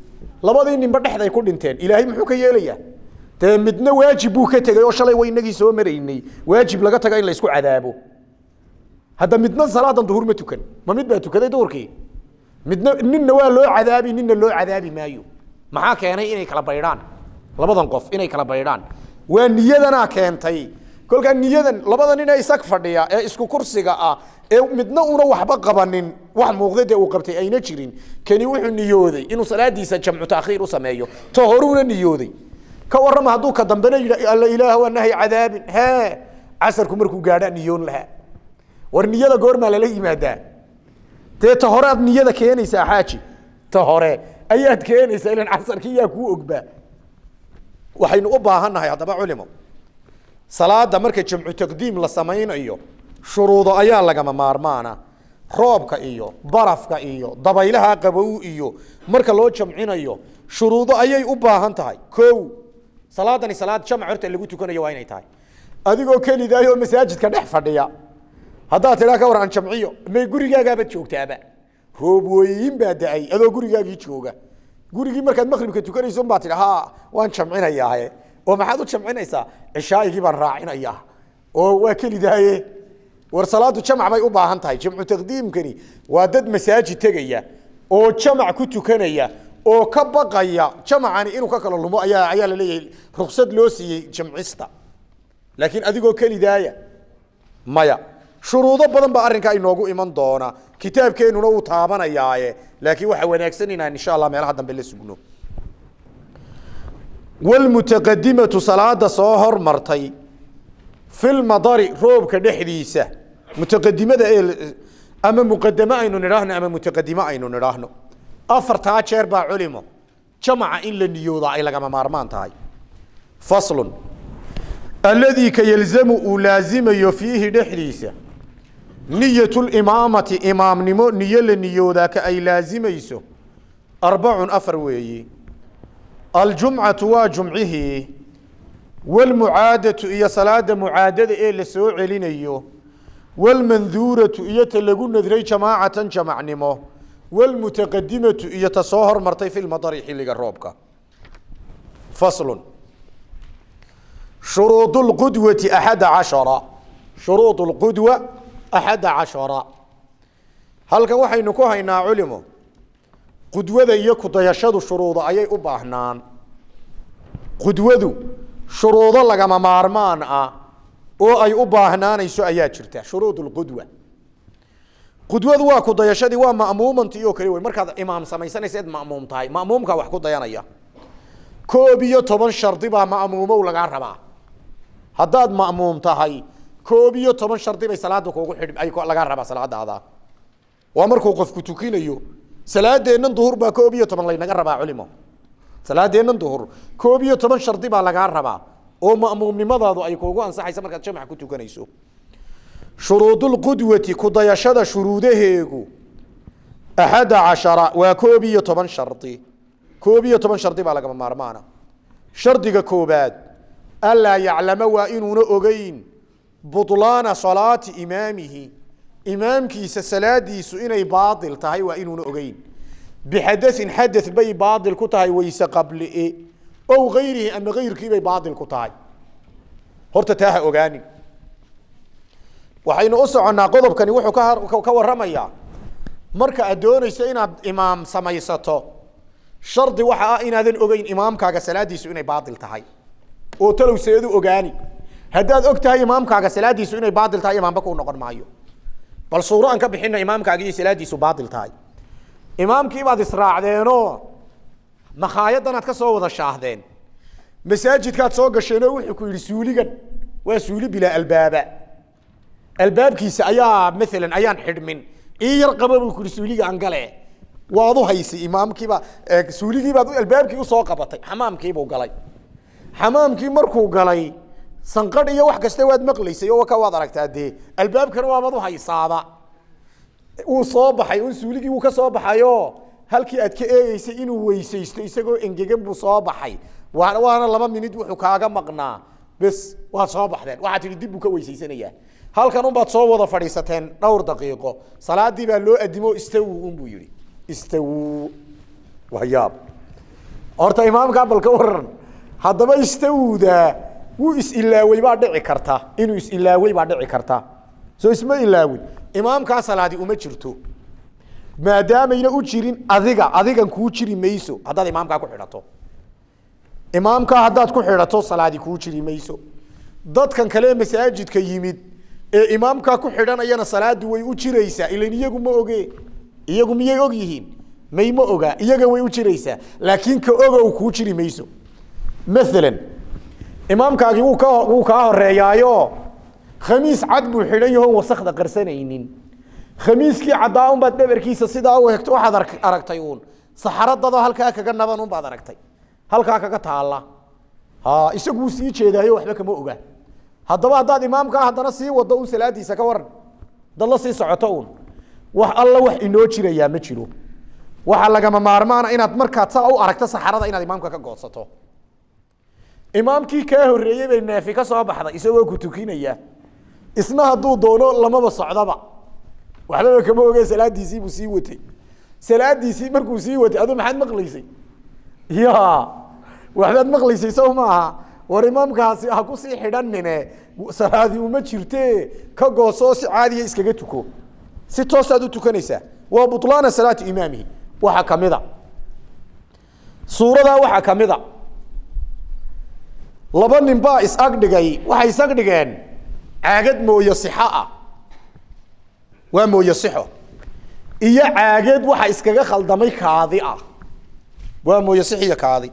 labadii ninba dhexday ku dhinteen ilaahay muxuu ka yeelayaa dee midna waajib buu ka tegey oo shalay wa inagii soo maraynay waajib laga taga in la isku cadaabo hadda midna salaadan duhur ma tukan ma mid baa tukaday duhurkii midna ninna waa loo cadaabi ninna loo cadaabi maayo maxaa keenay inay kala baydhaan labadan qof inay kala baydhaan waa niyadanaa keentay kolkaa niyadan labada nin ee isag fadhiya ee isku kursiga ah ee midna una waxba qabanin wax muuqda dee uu qabtay ayna jirin kani wuxuu niyooday inuu salaadiisa jamcu taakhiir u sameeyo to horuuna niyooday ka warrama hadduu ka dambena yidha alla ilaah waa nahay cadaabin hee casarku markuu gaadhaa niyoon lahaa war niyada goormaa lala yimaadaa dee ta hore aad niyada keenaysaa xaaji ta hore ayaad keenaysaa ilan casarkii yaa kuu ogbaa waxaynu u baahannahay haddaba culimo salaada marka jamcu taqdiim la samaynayo shuruudo ayaa lagama maarmaana roobka iyo barafka iyo dabaylaha qabow iyo marka loo jamcinayo shuruudo ayay u baahan tahay ko salaadani salaad jamc horta lagu tukanayo waa inay tahay adigoo kelidaay oo masaajidka dhex fadhiya haddaad tidhaa ka war aan jamciyo may gurigaagaabaad joogtaaba roob weyin baa da-ay adoo gurigaagii jooga gurigii markaad maqribka tukanayso unbaa tidhi ha waan jamcinayaahe oo maxaad u jamcinaysaa cishaaigii baan raacinayaa oo waa kelidaaye war salaadu jamc bay u baahan tahay jamcu taqdiimkani waa dad masaajid tegaya oo jamac ku tukanaya oo ka baqaya jamacani inuu ka kala lumo ayaa ayaa la leeyahay ruksad loo siiyey jamcista laakiin adigoo kelidaaya maya shuruudo badan baa arrinkaa inoogu iman doona kitaabkeenuna uu taabanayaaye laakiin waxaa wanaagsan inaan insha allah meelaha dambe la sugno wlmutaqadimatu salaada soo hormartay filmadari roobka dhexdiisa mutaqadimada ee ama muqadame aynu nidhaahno ama mutaqadime aynu nidhaahno afartaa jeer baa culimo jamaca in la niyoodaa ay lagama maarmaan tahay faslun alladii ka yalzamu uu laazimayo fiihi dhexdiisa niyat limaamati imaamnimo niyo la niyoodaa ka ay laazimayso arbacun afar weeyi aljumcatu waa jumcihii wlmucaadatu iyo salaada mucaadada ee la soo celinayo wlmanduuratu iyo ta lagu nadray jamaacatan jamacnimo wlmutaqadimatu iyo ta soo hormartay fi lmadari xilliga roobka faslun shuruud lqudwati axada cashara shuruud lqudwa axada cashara halkan waxaynu ku haynaa culimo qudwada iyo kudayashadu shuruudo ayay u baahnaan qudwadu shuruudo lagama maarmaan ah oo ay u baahnaanayso ayaa jirta shuruud lqudwa qudwadu waa kudayashadii waa ma'muumantii oo kale wey markaad imaam samaysanaysa ed ma'muum tahay ma'muumkaa wax ku dayanaya koob iyo toban shardi baa ma'muumow lagaa rabaa haddaad ma'muum tahay koob iyo toban shardi bay salaada kugu xidh ay lagaa rabaa salaadaada waa markuu qofku tukinayo salaadeennan duhur baa koob iyo toban laynaga rabaa culimo salaadeennan duhur koob iyo toban shardi baa lagaa rabaa oo ma'muumnimadaadu ay kuugu ansaxaysa markaad jamac ku tukanayso shuruudulqudwati kudayashada shuruudaheegu axada cashara waa koob iyo toban shardi koob iyo toban shardi baa lagama maarmaana shardiga koobaad alaa yaclama waa inuuna ogeyn bulaana salaati imaamihi imaamkiisa salaadiisu inay baail tahay waa inuuna ogeyn bixadain xada bay baail ku tahay wayse qablie ow gayrihi ama gayrkiibay baail ku tahay horta taa ha ogaanin waxaynu u soconnaa qodobkani wuxuu ka ka waramayaa marka aad doonayso inaad imaam samaysato shardi waxa ah inaadan ogeyn imaamkaaga salaadiisu inay baail tahay oo talow seedu ogaani haddaad og tahay imaamkaaga salaadiisu inay baail tahay imaamba kuu noqon maayo bal suuro aan ka bixino imaamkaagi iyo salaadiisu baail tahay imaamkiibaad israacdeenoo makhaayadanaad ka soo wada shaahdeen masaajidkaad soo gasheenoo wuxuu ku yidhi suuligan waa suuli bilaa albaaba albaabkiisa ayaa maalan ayaan xidhmin ii yar qaba buu ku yihi suuliga aan gale waad u haysay imaamkiiba suuligiibaad albaabkii usoo qabatay xamaamkiibuu galay xamaamkii markuu galay sanqadh iyo wax kasta waad maqlaysay oo ka waad aragtaa dee albaabkana waabad u haysaaba wuu soo baxay un suuligii wuu ka soo baxayo halkii aad ka eegeysay inuu weysaysto isagoo engegan buu soo baxay waa waana laba minid wuxuu kaaga maqnaa bes waad soo baxdeen waxaad tihi dib buu ka weysaysanayaa halkan unbaad soo wada fadhiisateen dhowr daqiiqo salaadii baa loo adimo istawu unbuu yihi istawu waa yaab horta imaamkaa bal ka waran haddaba istawuda wuu is-ilaawey baa dhici karta inuu is-ilaawey baa dhici karta soo isma ilaawin imaamkaa salaadi uma jirto maadaamayna u jirin adiga adigan kuu jiri mayso haddaad imaamkaa ku xidhato imaamkaa haddaad ku xidhato salaadi kuu jiri mayso dadkan kale masaajidka yimid ee imaamkaa ku xidhanayana salaadu way u jiraysaa ilan iyagu ma oge iyagu miyay og yihiin may ma ogaa iyaga way u jiraysaa laakiin ka ogow kuu jiri mayso maalan imaamkaagii wuu ka wuu kaa horeeyaayo khamiis cad buu xidhan yahoon wasakda qarsanaynin khamiiskii caddaa unbaad dhabarkiisa sidaa u hegto waxaad ark- aragtay uun saxaradadoo halkaa kaga naban unbaad aragtay halkaa kaga taalla ha isaguu sii jeedaayo waxba kama oga haddaba haddaad imaamkaa haddana sii wado un salaadiisa ka waran dad la sii socoto uun wax alla wax inoo jirayaa ma jiro waxaa lagama maarmaana inaad markaad saa u aragto saxarada inaad imaamka ka goodsato imaamkii kaa horreeyey bay neefi ka soo baxday isagoo ku tukinaya isna hadduu doono lamaba socdaba waxbaba kama oge salaadiisii buu sii watay salaadiisii markuu sii watay aduu maxaad maqlaysay ya waxbaad maqlaysay sow maaha war imaamkaasi ha ku sii xidhanine salaadi uma jirte ka goosoo si caadiya iskaga tuko si toosaad u tukanaysaa waa bulaana salaati imaamihi waxaa kamida suuradaa waxaa kamida laba nin baa is-agdhigay waxay is-agdhigeen caagad mooyo sixo ah waa mooyo sixo iyo caagad waxa iskaga khaldamay kaadi ah waa mooyo sixiyo kaadi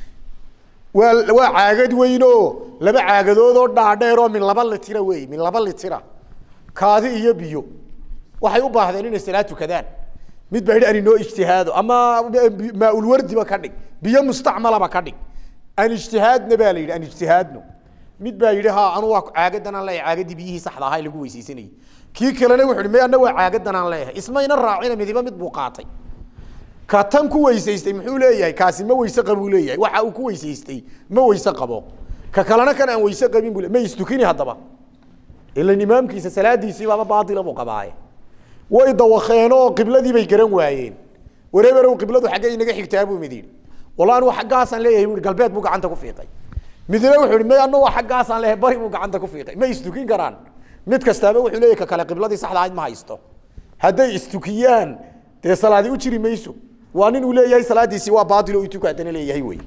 waa waa caagad weyn oo laba caagadood oo dhaadheer oo min laba litira wey min laba litira kaadi iyo biyo waxay u baahdeen inay salaad tukadaan mid baa yidhi an inoo ijtihaado ama maaulwardiba ka dhig biyo mustacmalaba ka dhig an ijtihaadna baa la yidhi an ijtihaadno mid baa yidhi ha anu waa caagadan aan leeyahay caagadii biyihii saxda ahaa ee lagu weysaysanayay kii kalena wuxu uhi me anna waa caagadan aan leeyahay ismayna raacina midiba mid buu qaatay ka tan ku weysaystay muxuu leeyahay kaasi ma weyse qabuu leeyahay waxa uu ku weysaystay ma weyse qabo ka kalena kan aan weyse qabin buu le- ma istukini haddaba ilan imaamkiisa salaadiisii baaba baatila buu qabaaye way dawakeen oo qibladii bay garan waayeen wareeberow qibladu xaggay inaga xigtaa buu mid yidhi walla anu xaggaasaan leeyahay buu galbeed buu gacanta ku fiiqay midna wuxuu ihi may anu waa xaggaasaan leeyahay bari buu gacanta ku fiiqay ma istukin karaan mid kastaaba wuxuu leeyahay ka kale qibladii saxda ahayd ma haysto hadday istukiyaan dee salaadi u jiri mayso waa nin uu leeyahay salaadiisii waa baatil oo ituku haddana leeyahay wey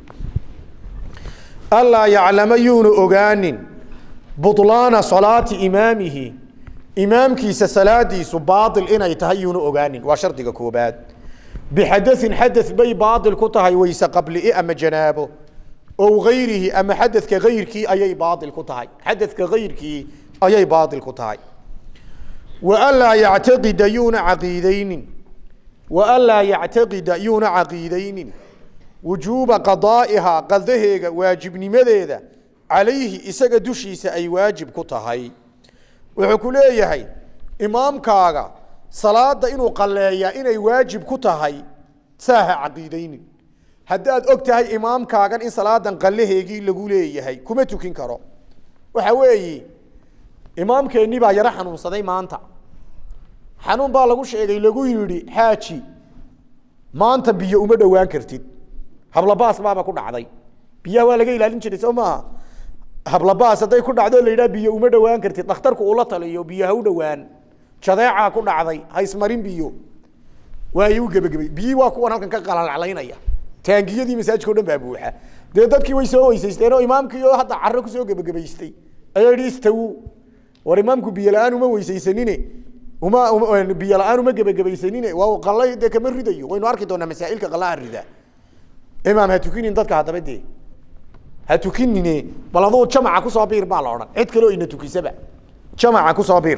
allaa yaclama yuuna ogaanin bulaana salaati imaamihi imaamkiisa salaadiisu baail inay tahay yuuna ogaanin waa shardiga koobaad bixadain xada bay baail ku tahay weyse qabli ama janaabo ow gayrihi ama xadadka gayrkii ayay baail ku tahay xadadka gayrkii ayay baail ku tahay waanlaa yactaqida yuuna caqiidaynin waanlaa yactaqida yuuna caqiidaynin wujuuba qadaa'ihaa qadaheega waajibnimadeeda calayhi isaga dushiisa ay waajib ku tahay wuxuu ku leeyahay imaamkaaga salaada inuu qaleeyaa inay waajib ku tahay saaha caqiidaynin haddaad og tahay imaamkaagan in salaadan qalaheegii lagu leeyahay kuma tukin karo waxa weeyi imaamkeennii baa yaro xanuunsaday maanta xanuun baa lagu sheegay lagu yidhi xaaji maanta biyo uma dhowaan kartid hablabaas baaba ku dhacday biyaha waa laga ilaalin jiray soo maaha hablabaas hadday ku dhacdo la yidhaha biyo uma dhowaan kartid dhakhtarku ula taliyo biyo ha u dhowaan jadeecaa ku dhacday ha ismarin biyo waayi u gebagabay biyii waa kuwan halkan ka qalalaclaynaya taangiyadii masaajidka o dhan baa buuxa dee dadkii way soo weysaysteen oo imaamkii oo hadda carro kusoo gebagabaystay ayaa yidhi istawu war imaamku biyo la-aan uma weysaysanine uma uma- biyo la-aan uma gebagabaysanine waa qalay dee kama ridayo waynu arki doonaa masaa'ilka qalaha rida imaam ha tukinin dadka haddaba dee ha tukinine bal aduu jamaca kusoo biir baa la odhan cid kaleo ina tukisaba jamaca kusoo biir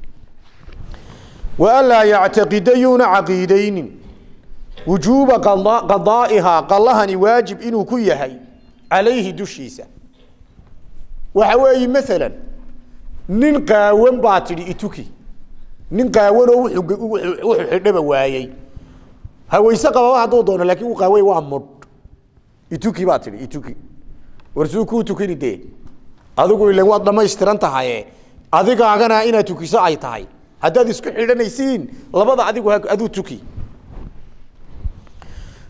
waanlaa yactaqida yuuna caqiidaynin wujuuba qada- qadaa'ihaa qalahani waajib inuu ku yahay calayhi dushiisa waxa weeye maalan nin qaawan baa tidhi ituki nin qaawanoo wuxuu ge- wuxuu wuxuu xidhaba waayey haweyse qababa hadduu doono laakiin uu qaaway waa mudh ituki baa tidhi ituki warsuu kuu tukini dee adigu ilan waad dhamaystiran tahaye adigaagana inaad tukiso ay tahay haddaad isku xidhanaysiin labada adigu ha- aduu tuki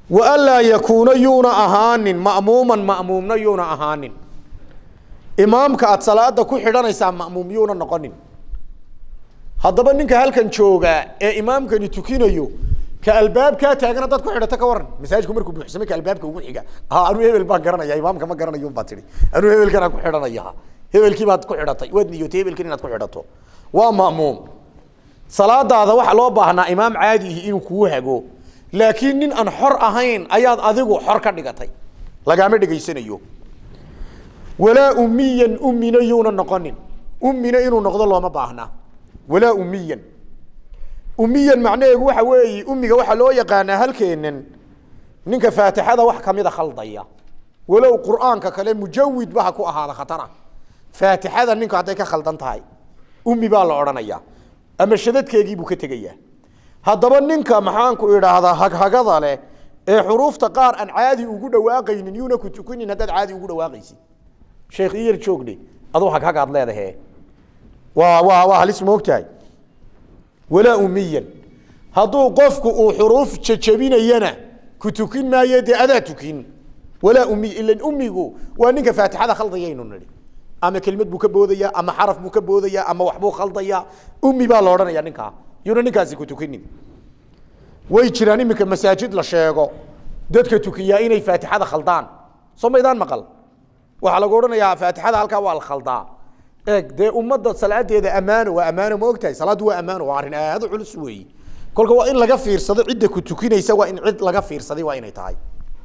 wa anlaa yakuuna yuuna ahaanin ma'muuman ma'muumna yuuna ahaanin imaamka aad salaada ku xidhanaysaa ma'muum yuuna noqonin haddaba ninka halkan joogaa ee imaamkani tukinayo ka albaabkaa taagana dad ku xidhata ka waran masaajidku markuu buuxsamay ka albaabka ugu xiga ha anuu hebel baan garanaya imaamka ma garanayo baa tihi anuu hebelkanaan ku xidhanaya hebelkii baad ku xidhatay waad niyootay hebelkan inaad ku xidhato waa ma'muum salaadaada waxaa loo baahnaa imaam caadihi inuu kuu hago laakiin nin aan xor ahayn ayaad adigu xor ka dhigatay lagaama dhegaysanayo walaa umiyan umina yuuna noqonin umina inuu noqdo looma baahna walaa umiyan umiyan macnaheegu waxa weeye umiga waxaa loo yaqaanaa halkeenan ninka faatixada wax kamida khaldaya walow qur'aanka kale mujawid ba ha ku ahaada khatara faatixada ninku hadday ka khaldan tahay umi baa la odhanaya ama shadadkeegii buu ka tegayaa haddaba ninka maxaanku idhaahdaa haghagada leh ee xuruufta qaar aan caadi ugu dhawaaqaynin yuuna ku tukinin haddaad caadi ugu dhawaaqaysid sheekh iyar joogdhe aduu haghagaad leedahe waa waa waa halis moogtahay walaa umiyan hadduu qofku uu xuruuf jajabinayana ku tukin maayo dee adaa tukin walaa umiy ilan umigu waa ninka faatixada khaldayaynu nidhi ama kelmad buu ka boodaya ama xaraf buu ka boodaya ama waxbuu khaldaya umi baa la odhanaya ninkaa yuuna ninkaasi ku tukinin way jiraan iminka masaajid la sheego dadka tukiyaa inay faatixada khaldaan soo maydaan maqal waxaa lagu odhanayaa faatixada halkaa waa la khaldaa eeg dee ummadda salaadeeda ammaano waa ammaano ma ogtahay salaaddu waa ammaano waa arrin aad u culus weeyi kolka waa in laga fiirsado cidda ku tukinaysa waa in cid laga fiirsaday waa inay tahay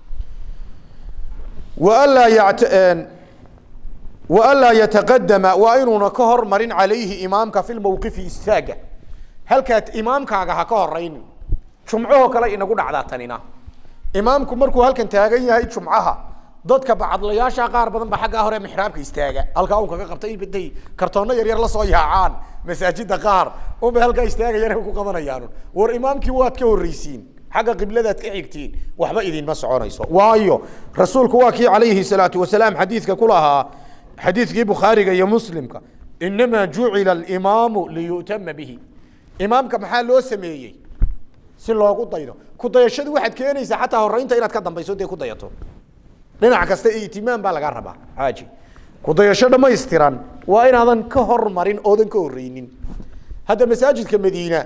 waanlaa yat waanlaa yataqadama waa inuuna ka hormarin calayhi imaamka fi lmawqifi istaaga halkaad imaamkaaga ha ka horaynin jumcahoo kale inagu dhacdaa tanina imaamku markuu halkan taagan yahay jumcaha dadka bacadlayaasha qaar badan ba xaggaa hore mixraabka istaaga halkaa un kaga qabta intay kartoonno yaryar la soo yaacaan masaajida qaar unbay halkaa istaagayaan ku qabanayaan war imaamkii waad ka horreysiin xagga qibladaad ka xigtiin waxba idinma soconayso waayo rasuulku waa kii calayhi salaatu wasalaam xadiidka ku lahaa xadiidkii bukhaariga iyo muslimka inamaa jucila alimaamu liyu'tama bihi imaamka maxaa loo sameeyey si loogu daydo ku dayashadu waxaad keenaysaa xataa horeynta inaad ka dambayso dee ku dayato dhinac kasta itimaam baa lagaa rabaa xaaji kudayasho dhamaystiran waa inaadan ka hormarin oodan ka horeynin hadda masaajidka madiina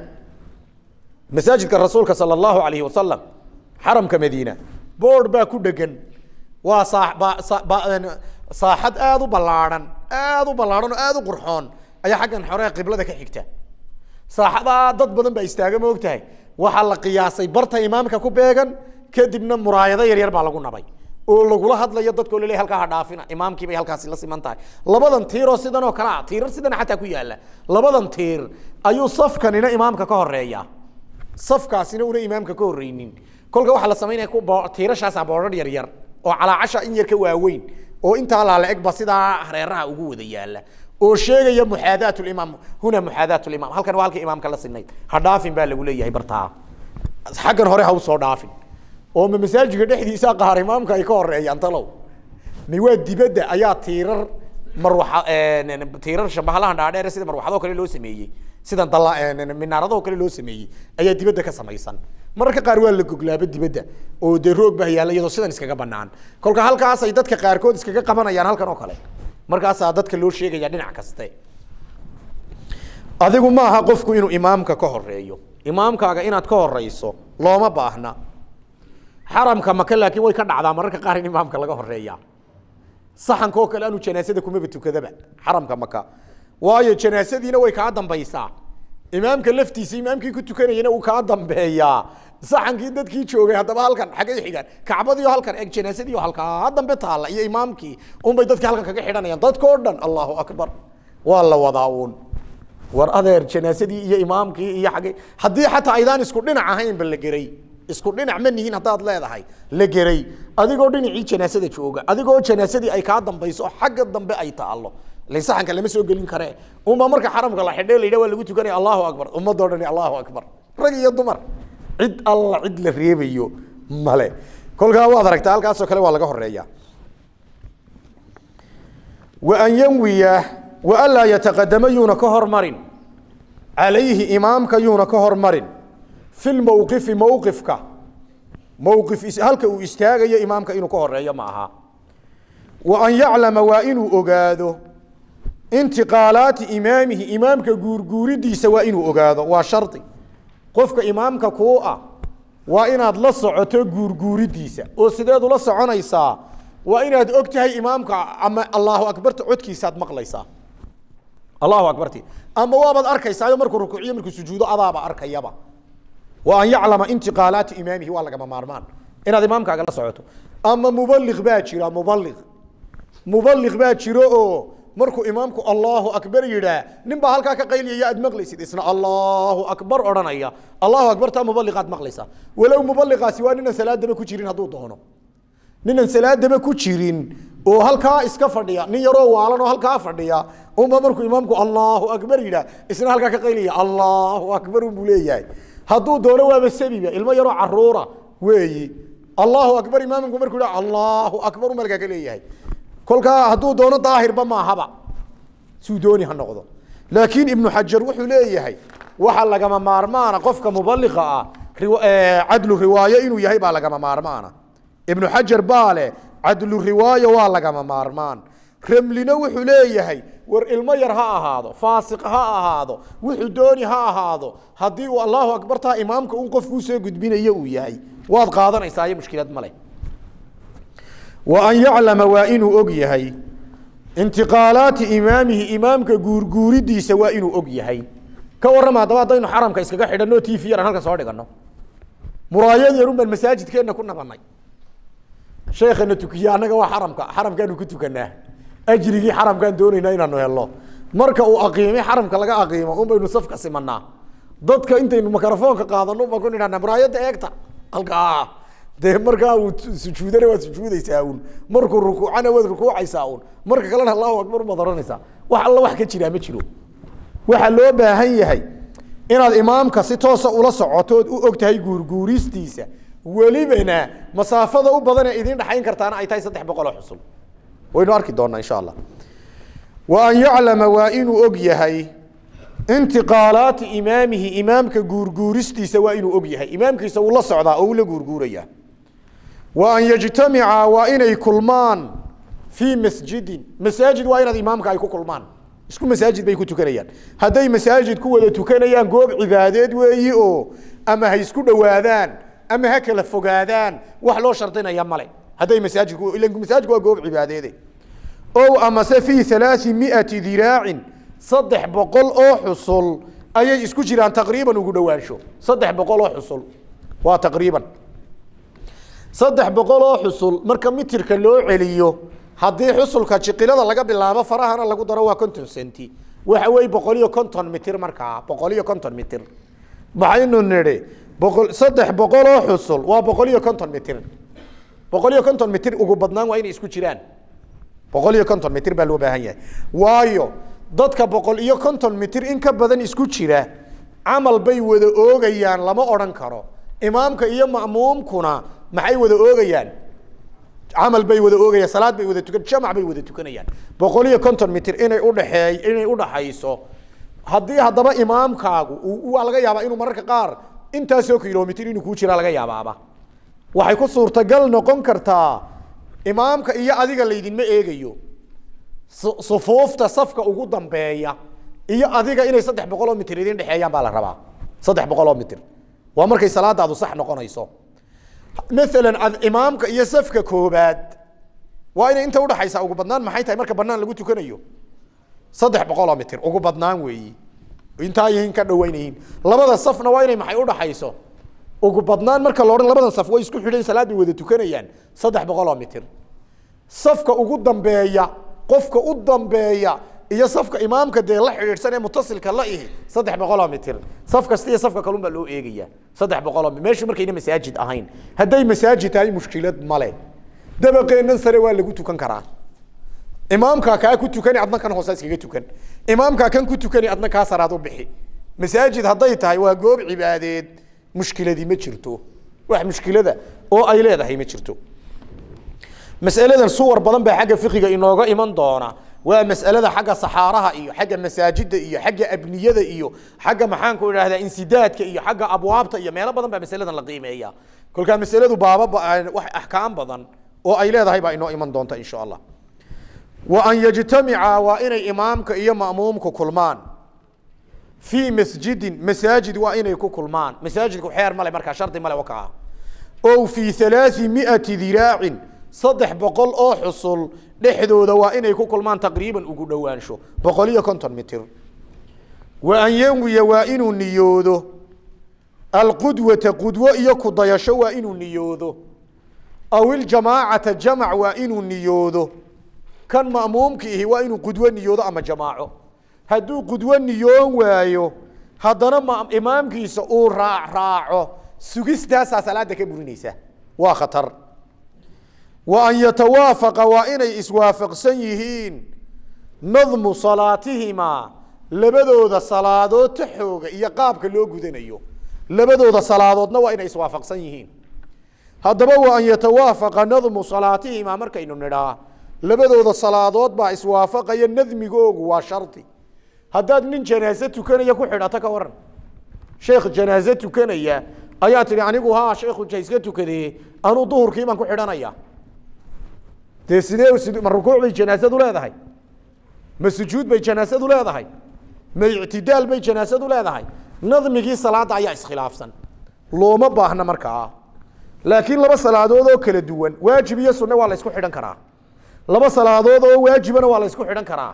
masaajidka rasuulka sala allahu alayhi wasalam xaramka madiina boord baa ku dhegan waa saa ba sa ba saaxad aada u ballaadhan aada u ballaadhan oo aada u qurxoon ayaa xaggan xore qiblada ka xigta saaxadaa dad badan baa istaaga ma og tahay waxaa la qiyaasay barta imaamka ku beegan kadibna muraayado yaryar baa lagu nabay oo lagula hadlayo dadkoo laleey halkaa ha dhaafina imaamkii bay halkaasi la siman tahay labadan tiiroo sidan oo kale ah tiirar sidan xataa ku yaala labadan tiir ayuu safkanina imaamka ka horeeya safkaasina una imaamka ka horreynin kolka waxaa la samaynaya ku tiirashaasaa boodhar yar yar oo calaacasha in yar ka waaweyn oo intaa laala egba sidaa hareeraha ugu wada yaala oo sheegaya muxaadaat limaam huna muxaadaat limaam halkan waa halka imaamka la sinayd ha dhaafin baa lagu leeyahay bartaa xaggan hore ha usoo dhaafin oo ma masaajidka dhexdiisa qaar imaamka ay ka horeeyaan talow mi waa dibadda ayaa tiirar marwaxa tiirar shabahalahan dhaadheer sida marwaxadoo kale loo sameeyey sida dala minaaradoo kale loo sameeyey ayaa dibadda ka samaysan mararka qaar waa la goglaaba dibadda oo dee roog baa yaalla iyadoo sidan iskaga banaan kolka halkaasay dadka qaarkood iskaga qabanayaan halkan oo kale markaasaa dadka loo sheegaya dhinac kaste adigu ma aha qofku inuu imaamka ka horeeyo imaamkaaga inaad ka horeyso looma baahna xaramka maka laakiin way ka dhacdaa mararka qaar in imaamka laga horeeya saxanka oo kale anu janaasada kumaba tukadaba xaramka maka waayo janaasadiina way kaa dambaysaa imaamka laftiisa imaamkii ku tukanayana uu kaa dambeeyaa saxankii dadkii joogay haddaba halkan xaggay xigaan kacbadiio halkan eg janaasadii halkaa dambe taalla iyo imaamkii unbay dadkii halkan kaga xidhanayaan dadkao dhan allahu akbar waa la wadaa uun war adeer janaasadii iyo imaamkii iyo xaggay haddii xataa aydaan isku dhinac ahaynba la geray isku dhinac ma nihiin haddaad leedahay la geray adigoo dhinacii janaasada jooga adigoo janaasadii ay kaa dambayso xagga dambe ay taallo la saxanka lama soo gelin kare unbaa marka xaramka la xidhay la yidhah waa lagu tukanaya allahu akbar ummadoo dhani allahu akbar rag iyo dumar cid alla cid la reebayo male kolkaa waad aragtaa halkaasoo kale waa laga horeeya wa an yanwiya wa anlaa yataqadama yuuna ka hormarin calayhi imaamka yuuna ka hormarin fi lmowqifi mowqifka mowqif is- halka uu istaagayo imaamka inuu ka horeeyo ma aha wa an yaclama waa inuu ogaado intiqaalaati imaamihi imaamka guurguuridiisa waa inuu ogaado waa shardi qofka imaamka kuu ah waa inaad la socoto guurguuridiisa oo sideed ula soconaysaa waa inaad og tahay imaamka ama allahu akbarta codkiisaad maqlaysaa allahu akbarti ama waabaad arkaysaa markuu rukuuciyo markuu sujuudo adaaba arkayaba wa an yaclama intiqaalaati imaamihi waa lagama maarmaan inaad imaamkaaga la socoto ama mubaliq baa jira mubaliq mubaliq baa jiro oo markuu imaamku allahu akbar yidhaa nin baa halkaa ka qayliyaya aad maqlaysid isna allahu akbar odhanaya allahu akbar taa mubaliqaad maqlaysaa walow mubaliqaasi waa ninan salaadaba ku jirin hadduu doono ninan salaadaba ku jirin oo halkaa iska fadhiya nin yaroo waalan oo halkaa fadhiya unba markuu imaamku allahu akbar yidhaa isna halkaa ka qaylaya allahu akbar unbuu leeyahay hadduu doono waaba sabiba ilmo yaroo caruura weeyi allahu akbar imaamku markuu yidhaa allahu akbar unba halkaa ka leeyahay kolkaa hadduu doono daahirba maahaba suu dooni ha noqdo laakiin ibnu xajar wuxuu leeyahay waxa lagama maarmaana qofka mubaliqa ah riwa- eh, cadlu riwaayo inuu yahay baa lagama maarmaana ibnu xajar baa leh cadlu riwaayo waa lagama maarmaan ramlina wuxuu leeyahay war ilmo yar ha ahaado faasiq ha ahaado wuxuu dooni ha ahaado haddii uu allahu akbartaa imaamka un qofkuu soo gudbinayo uu yahay waad qaadanaysaa iyo mushkilad male wa an yaclama waa inuu og yahay intiqaalaati imaamihi imaamka guurguuridiisa waa inuu og yahay ka warrama haddaba haddaynu xaramka iskaga xidhanno t v yaran halkan soo dhiganno muraayad yarun baan masaajidkeenna ku nabanay sheekhana tukiye annaga waa xaramka xaramkaanu ku tukanaa ajrigii xaramkaan doonaynaa inaanu helno marka uu aqiimay xaramka laga aqiimo un baynu safka simanaa dadka intaynu mikrofoonka qaadano baan ku nidhahnaa muraayadda eegta halkaa dee markaa uu sujuudana waad sujuudaysaa un markuu rukuucana waad rukuucaysaa un marka kalena allahu akbar umaad ohanaysaa wax alla wax ka jiraa ma jiro waxaa loo baahan yahay inaad imaamka si toosa ula socotood u og tahay guurguuristiisa welibana masaafada u badan ee idiin dhexayn kartaana ay tahay saddex boqoloo xusul waynu arki doonaa insha allah wa an yaclama waa inuu og yahay intiqaalaati imaamihi imaamka guurguuristiisa waa inuu og yahay imaamkiisa uu la socdaa oo uu la guurguuraya wa an yajtamica waa inay kulmaan fii masjidin masaajid waa inaad imaamka ay ku kulmaan isku masaajid bay ku tukanayaan hadday masaajid ku wada tukanayaan goob cibaadeed weeyi oo ama ha isku dhowaadaan ama ha kala fogaadaan wax loo shardinaya male hadday masaajidku ila masaajidku waa goob cibaadeede ow amase fii alaai miati diraacin saddex boqol oo xusul ayay isku jiraan taqriiban ugu dhowaansho saddex boqol oo xusul waa taqriiban saddex boqol oo xusul marka mitirka loo celiyo haddii xusulka jiqilada laga bilaabo farahana lagu daro waa konton centi waxa weeye boqol iyo konton mitir markaa boqol iyo konton mitir maxaynu nidhi boqol saddex boqol oo xusul waa boqol iyo konton mitir boqol iyo konton mitir ugu badnaan waa inay isku jiraan boqol iyo konton mitir baa loo baahan yahay waayo dadka boqol iyo konton mitir in ka badan isku jira camal bay wada oogayaan lama odhan karo imaamka iyo ma'muumkuna maxay wada oogayaan camal bay wada oogayaan salaad bay wada tukan jamac bay wada tukanayaan boqol iyo konton mitir inay udhaxeey inay udhaxayso haddii haddaba imaamkaagu uu- waa laga yaabaa inuu mararka qaar intaasoo kilomitir inuu kuu jiraa laga yaabaaba waxay ku suurtagal noqon kartaa imaamka iyo adiga laydinma eegayo su- sufuufta safka ugu dambeeya iyo adiga inay saddex boqol oo mitir idin dhexeeyaan baa la rabaa saddex boqol oo mitir waa markay salaadaadu sax noqonayso maalan ad- imaamka iyo safka koobaad waa inay inta udhaxaysaa ugu badnaan maxay tahay marka banaan lagu tukanayo saddex boqol oo mitir ugu badnaan weeyi intaa yihiin ka dhawaynayiin labada safna waa inay maxay udhaxayso ugu badnaan marka la odhan labadan saf way isku xidhan salaad bay wada tukanayaan saddex boqol oo mitir safka ugu dambeeya qofka u dambeeya iyo safka imaamka dee la xidhiidhsan ee mutasilka la ihi saddex boqol oo mitir saf kasta iyo safka kalun baa loo eegaya saddex boqol oo mi- meeshu markayna masaajid ahayn hadday masaajid tahay mushkilad male dabaqeennan sare waa lagu tukan karaa imaamkaa kaa ku tukani adna kan hoose iskaga tukan imaamkaa kan ku tukani adna kaa saraad u bixi masaajid hadday tahay waa goob cibaadeed mushkiladii ma jirto wax mushkilada oo ay leedahay ma jirto masaladan suwar badan baa xagga fiqiga inooga iman doona waa mas'alada xagga saxaaraha iyo xagga masaajida iyo xagga abniyada iyo xagga maxaanku idhahdaa insidaadka iyo xagga abwaabta iyo meelo badan baa masaladan la qiimeeya kolkaa masaladu baaba wax axkaam badan oo ay leedahay baa inoo iman doonta insha allah wa an yajtamica waa inay imaamka iyo ma'muumku kulmaan fii masjidin masaajid waa inay ku kulmaan masaajidku xeer male markaa shardi male wakaa o fii halaai miati diraacin saddex boqol oo xusul dhexdooda waa inay ku kulmaan taqriiban ugu dhowaansho boqol iyo konton mitir wa an yanwiya waa inuu niyoodo alqudwata qudwo iyo kudayasho waa inuu niyoodo aw iljamaacata jamac waa inuu niyoodo kan ma'muumkiihi waa inuu qudwo niyoodo ama jamaaco hadduu qudwo niyoon waayo haddana imaamkiisa uu raac raaco sugistaasaa salaada ka burinaysa waa khatar wa an yatawaafaqa waa inay iswaafaqsan yihiin nadmu salaatihimaa labadooda salaadood taxooga iyo qaabka loo gudanayo labadooda salaadoodna waa inay iswaafaqsan yihiin haddaba wa an yatawaafaqa nadmu salaatihimaa markaynu nidhaa labadooda salaadood baa iswaafaqaya nadmigoogu waa shardi haddaad nin janaaze tukanaya ku xidhato ka waran sheekh janaaze tukanaya ayaa tihi anigu ha sheekhu jaiska tukadee anuu duhurkii baan ku xidhanaya dee sidee ma rukuuc bay janaasadu leedahay ma sujuud bay janaasadu leedahay ma ictidaal bay janaasadu leedahay nadmigii salaadda ayaa iskhilaafsan looma baahna markaa laakiin laba salaadood oo kala duwan waajib iyo sunne waa la ysku xidhan karaa laba salaadood oo waajibana waa la ysku xidhan karaa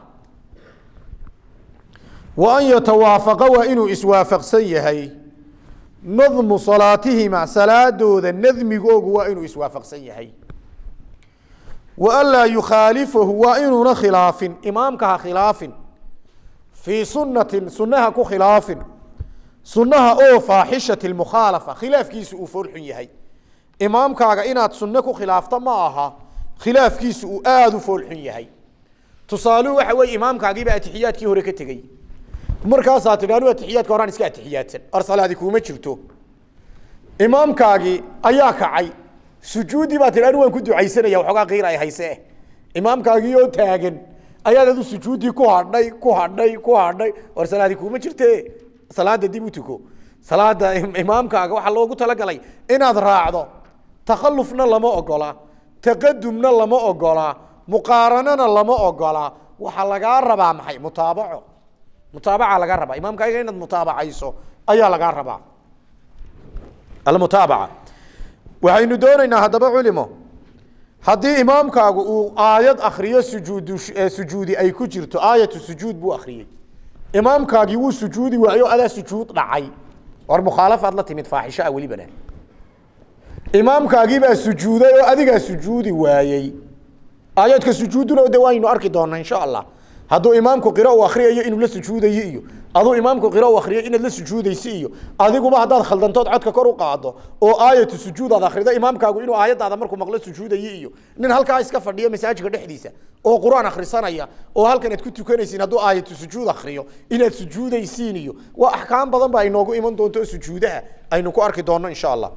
wa an yatawaafaqa waa inuu iswaafaqsan yahay nadmu salaatihima salaadooda nadmigoogu waa inuu iswaafaqsan yahay wa an laa yukhaalifahu waa inuuna khilaafin imaamka ha khilaafin fii sunnatin sunnaha ku khilaafin sunnaha oo faaxishati mukhaalafa khilaafkiisu uu foolxun yahay imaamkaaga inaad sunne ku khilaafta ma aha khilaafkiisu uu aada u foolxun yahay tusaaluhu waxa weeye imaamkaagiiba atixiyaadkii hore ka tegey markaasaa tidhi anu atixiyaadka horaan iska atixiyaadsan or salaadi kuuma jirto imaamkaagii ayaa kacay sujuuddii baa tidhi anu waan ku ducaysanaya waxoogaa qiir ay hayse imaamkaagii oo taagan ayaad adu sujuuddii ku hadhay ku hadhay ku hadhay or salaadi kuuma jirte salaada dib u tuko salaada imaamkaaga waxaa loogu talagalay inaad raacdo takhalufna lama ogola taqadumna lama ogola muqaaranana lama ogola waxaa lagaa rabaa maxay mutaabaco mutaabaca laga rabaa imaamkaaga inaad mutaabacayso ayaa lagaa rabaa almutaabaca waxaynu doonaynaa haddaba culimo haddii imaamkaagu uu aayad akriyo sujuud sujuudi ay ku jirto aayatu sujuud buu akriyey imaamkaagii wuu sujuudi waayo adaa sujuud dhacay war mukhaalafaad la timid faaxisho ah welibana imaamkaagiibaa sujuuday oo adigaa sujuudi waayey aayaadka sujuuduna de waaynu arki doonaa insha allah hadduu imaamku qiro u akriyayo inuu la sujuudayo iyo aduu imaamku qiro u akriyo inaad la sujuudayso iyo adiguba haddaad khaldantood codka kor u qaado oo aayatu sujuud aad akrido imaamkaagu inuu aayadaada markuu maqlo sujuudayo iyo nin halkaa iska fadhiyo masaajidka dhexdiisa oo qur-aan akhrisanaya oo halkan aad ku tukanaysiin hadduu aayatu sujuud akriyo inaad sujuudaysiin iyo waa axkaam badan ba inoogu iman doonto oo sujuudaha aynu ku arki doonno insha allah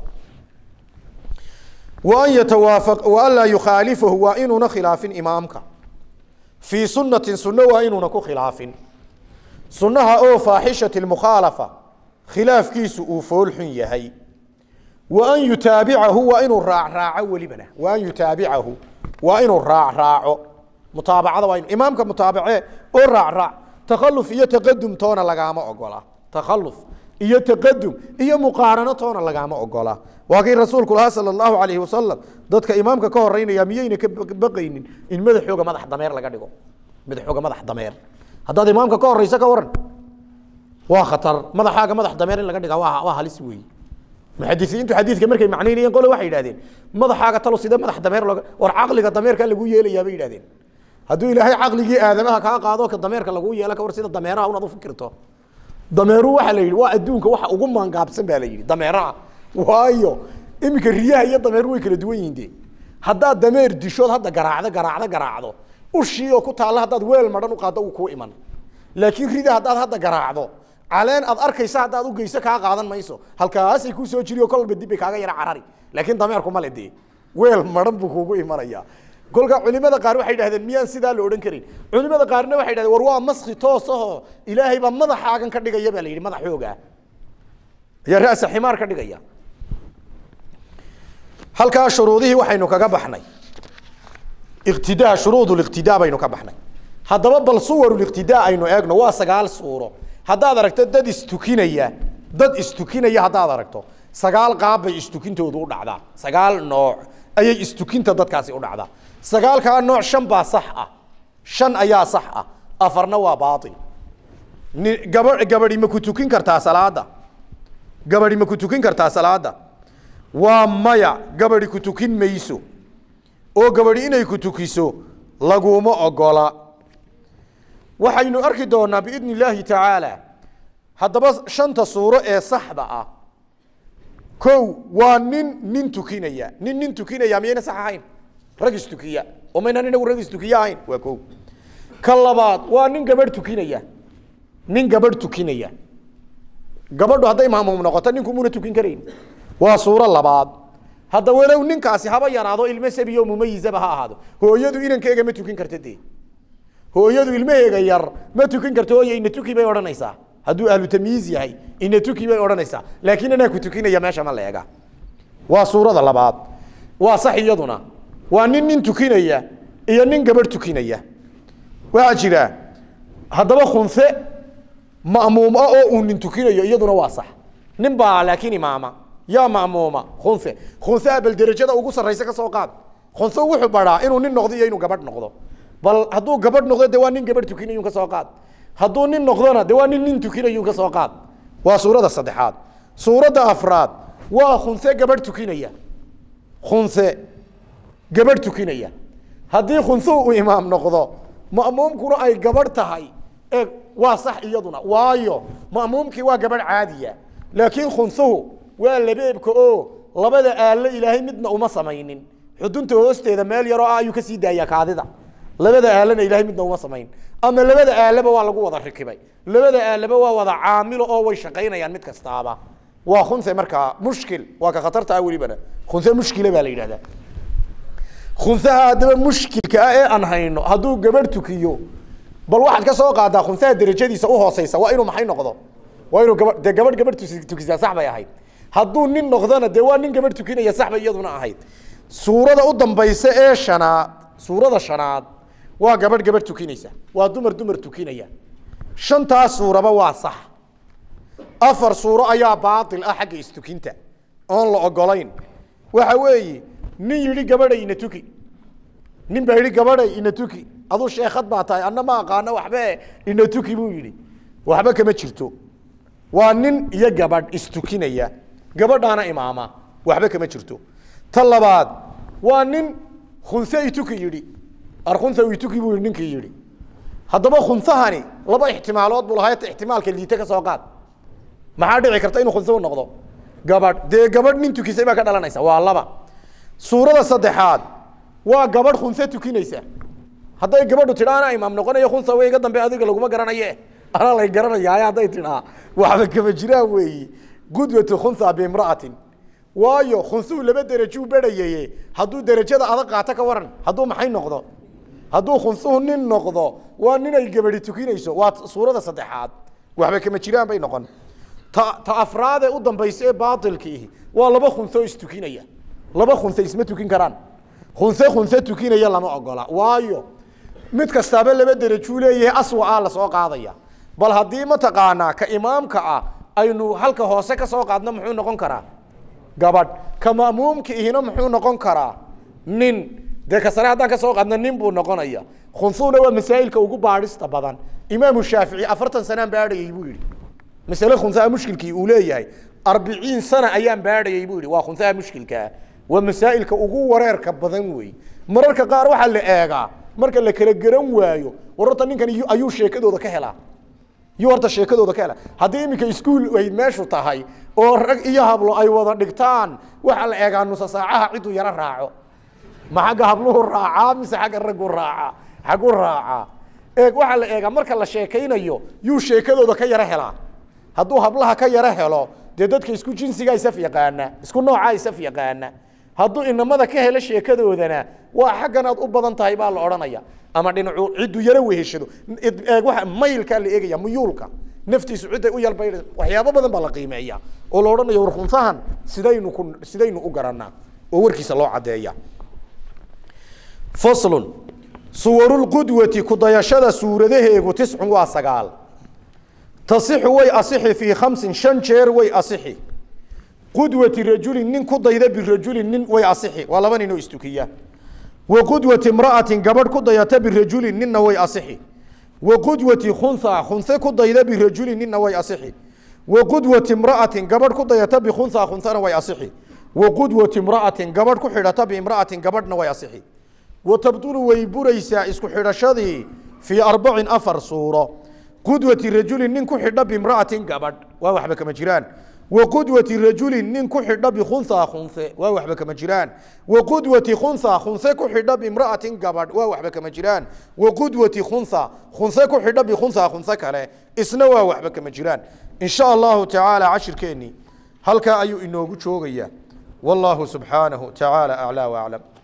waan yatawaafaq waan laa yukhaalifahu waa inuuna khilaafin imaamka fii sunatin sunno waa inuuna ku khilaafin sunnaha oo faaxishati mukhaalafa khilaafkiisu uu foolxun yahay wa an yutaabicahu waa inuu raacraaco welibana wa an yutaabicahu waa inuu raacraaco mutaabacada waa inu imaamka mutaabace oo raacraac takhaluf iyo taqadum toona lagaama ogola takhaluf iyo taqadum iyo muqaarano toona lagaama ogola waa kii rasuulku lahaa sala allahu alayhi wasalam dadka imaamka ka horeynaya miyayna ka baqaynin in madaxooga madax dameer laga dhigo madaxooga madax dameer haddaad imaamka ka horeysa ka waran waa khatar madaxaaga madax dameer in laga dhiga waa waa halis weeye muxadisiintu xadiidka markay macnaynayeen qole waxay yidhahdeen madaxaaga talo sidee madax dameer looga war caqliga dameerka lagu yeelayaa bay yidhahdeen hadduu ilaahay caqligii aadamaha kaa qaado ka dameerka lagu yeela ka war sida dameeraha unaad u fikirto dameeruhu waxaa la yidhi waa adduunka waxa ugu maangaabsan baa la yidhi dameeraha waayo iminka riyaha iyo dameeruhu way kala duwan yihiin de haddaad dameer dishood hadda garaacdo garaacdo garaacdo ushii oo ku taalla haddaad weel madhan u qaaddo uu kuu iman laakiin rida haddaad hadda garaacdo caleen aad arkaysa haddaad u geyso kaa qaadan mayso halkaasay kuu soo jiri oo kolba dib bay kaaga yara carari laakiin dameerku male dee weel madhan buu kuugu imanaya kolka culimada qaar waxay dhahdeen miyaan sidaa la odhan karin culimada qaarna waxay dhahdeen war waa maski toos ahoo ilaahay baa madaxaagan ka dhigaya baa la yidhi madax xoogaa ayaa ra'sa ximaar ka dhigaya halkaa shuruudihii waxaynu kaga baxnay iqtidaa shuruud liqtidaa baynu ka baxnay haddaba bal suwar liqtidaa aynu eegno waa sagaal suuro haddaad aragto dad istukinaya dad istukinaya haddaad aragto sagaal qaab bay istukintoodu u dhacdaa sagaal nooc ayay istukinta dadkaasi u dhacdaa sagaalkaa nooc shan baa sax ah shan ayaa sax ah afarna waa baatil ni gaba gabadhi ma ku tukin kartaa salaada gabadhi ma ku tukin kartaa salaada waa maya gabadhi ku tukin mayso oo gabadhi inay ku tukiso laguma ogola waxaynu arki doonaa biidni illaahi tacaala haddaba shanta suuro ee saxda ah kow waa nin nin tukinaya nin nin tukinaya miyayna sax ahayn rag istukiya oo maynaan inagu rag istukiya ahayn waa kow ka labaad waa nin gabadh tukinaya nin gabadh tukinaya gabadhu hadday maamuum noqoto ninku muna tukin karayn waa suuro labaad hadda walow ninkaasi haba yaraado ilmo sabiyo mumayizaba ha ahaado hooyadu inankeega ma tukin karta dee hooyadu ilmaheega yar ma tukin karto hooye ina tuki bay odhanaysaa hadduu ahlu tamyiiz yahay ina tuki bay odhanaysaa laakiin anaa ku tukinaya meesha ma leega waa suurada labaad waa sax iyaduna waa nin nin tukinaya iyo nin gabadh tukinaya waxaa jira haddaba khunse ma'muum ah oo uu nin tukinayo iyaduna waa sax nin baa laakiin imaama yaa ma'muuma khunse khunse bal derajada ugu sarraysa ka soo qaad khunse wuxuu baraa inuu nin noqdo iyo inuu gabadh noqdo bal hadduu gabadh noqdo de waa nin gabadh tukinayun ka soo qaad hadduu nin noqdona de waa nin nin tukinayun ka soo qaad waa suurada saddexaad suuradda afraad waa khunse gabadh tukinaya khunse gabadh tukinaya haddii khunsuhu uu imaam noqdo ma'muumkuna ay gabadh tahay e waa sax iyaduna waayo ma'muumkii waa gabadh caadiya laakiin khunsuhu waa labeebka oo labada aallo ilaahay midna uma samaynin xudunta hoosteeda meel yaroo ah ayuu kasii daayaa kaadida labada aalana ilahay midna uma samayn ama labada aalaba waa lagu wada rikibay labada aalaba waa wada caamilo oo way shaqaynayaan mid kastaaba waa khunse markaa mushkil waa ka khatarta ah welibana khunse mushkila baa la yidhahdaa khunsaha haddaba mushkilka ah ee aan hayno hadduu gabadh tukiyo bal waxaad ka soo qaadaa khunsaha derajadiisa uhooseysa waa inuu maxay noqdo waa inuu gaba dee gabadh gabadh tusi- tukisaa sax bay ahayd hadduu nin noqdona dee waa nin gabadh tukinaya sax bay iyaduna ahayd suurada u dambaysa ee shanaad suurada shanaad waa gabadh gabadh tukinaysa waa dumar dumar tukinaya shantaas suuraba waa sax afar suuro ayaa baatil ah xagga istukinta oon la ogolayn waxa weeye nin yidhi gabadhay ina tuki nin baa yidhi gabadhay ina tuki aduu sheekad baa tahay anna ma aqaano waxbe ina tuki buu yidhi waxba kama jirto waa nin iyo gabadh istukinaya gabadhaana imaama waxba kama jirto ta labaad waa nin khunse ituki yidhi arkhunsa ituki buu yidhi ninkii yidhi haddaba khunsahani laba ixtimaalood buu lahaa ixtimaalka liite ka soo qaad maxaa dhici karta inuu khunse u noqdo gabadh dee gabadh nin tukisay baa ka dhalanaysa waa laba suurada saddexaad waa gabadh khunse tukinaysa hadday gabadhu tidhaa anaa imaam noqonayo khunsa way iga dambe adiga laguma garanaye anaa lay garanayaaye hadday tidhaa waxba kama jiraan weeyi gudwatu khunsa biimra'atin waayo khunsuhu laba derajuu berhayaye hadduu derajada adag qaato ka waran hadduu maxay noqdo hadduu khunsuhu nin noqdo waa nin ay gabadhi tukinayso waa suurada saddexaad waxba kama jiraan bay noqon ta ta afraadee u dambaysa ee baatilkiihi waa laba khunso istukinaya laba khunse isma tukin karaan khunse khunse tukinaya lama ogola waayo mid kastaaba laba derajuu leeyahay aswa ah lasoo qaadaya bal haddii mataqaanaa ka imaamka ah aynu halka hoose ka soo qaadno muxuu noqon karaa gabadh ka ma'muumka ihina muxuu noqon karaa nin dee ka sare haddaan ka soo qaadno nin buu noqonaya khunsuhuna waa masaa'ilka ugu baadhista badan imaamu shaafici afartan sanaan baadhayay buu yidhi masale khunsaha mushkilkii uu leeyahay arbiciin sana ayaan baadhayay buu yidhi waa khunsaha mushkilkaa waa masaa'ilka ugu wareerka badan wey mararka qaar waxaa la eegaa marka la kala garan waayo war horta ninkan iyu- ayuu sheekadooda ka helaa yuu horta sheekadooda ka hela haddii iminka iskuul ay meeshu tahay oo rag iyo hablo ay wada dhigtaan waxaa la eegaa nusa saacaha ciduu yaro raaco ma xagga habluhu raacaa mise xagga raggu raacaa xaggu raacaa eeg waxaa la eegaa marka la sheekaynayo yuu sheekadooda ka yaro helaa hadduu hablaha ka yaro helo dee dadka isku jinsigaa isaf yaqaana isku noocaa isaf yaqaana hadduu inamada ka helo sheekadoodana waa xaggan aad u badan tahay baa la odhanaya ama dhinacu ciddu yaro weheshado waa maylkaa la eegaya muyuulka naftiisu cidday u yalbay waxyaabo badan baa la qiimeeya oo la odhanaya war khunsahan sidaynu ku sidaynu u garanaa oo warkiisa loo caddeeya faslun suwarulqudwati kudayashada suuradaheegu tiscun waa sagaal tasixu way asixi fii khamsin shan jeer way asixi qudwati rajulin nin ku dayda birajulin nin way asixi waa laba nin oo istukiya wa qudwati imra'atin gabadh ku dayata birajulin ninna way asixi wa qudwati khunha khunhe ku dayda birajulin ninna way asixi wa qudwati imra'atin gabadh ku dayata bikhunha khunhana way asixi wa qudwati imra'atin gabadh ku xidhata biimra'atin gabadhna way asixi wa tabdulu way buraysaa isku xidhashadii fii arbacin afar suuro qudwati rajulin nin ku xidha bimra'atin gabadh waa waxba kama jiraan wa qudwati rajulin nin ku xidha bikhunha khunhe waa waxba kama jiraan wa qudwati khunha khunhe ku xidha bimra'atin gabadh waa waxba kama jiraan wa qudwati khunha khunhe ku xidha bikhunha khunhe kale isna waa waxba kama jiraan in sha allahu tacaala cashirkeennii halkaa ayuu inoogu joogayaa والله سبحانه تعالى أعلى وأعلم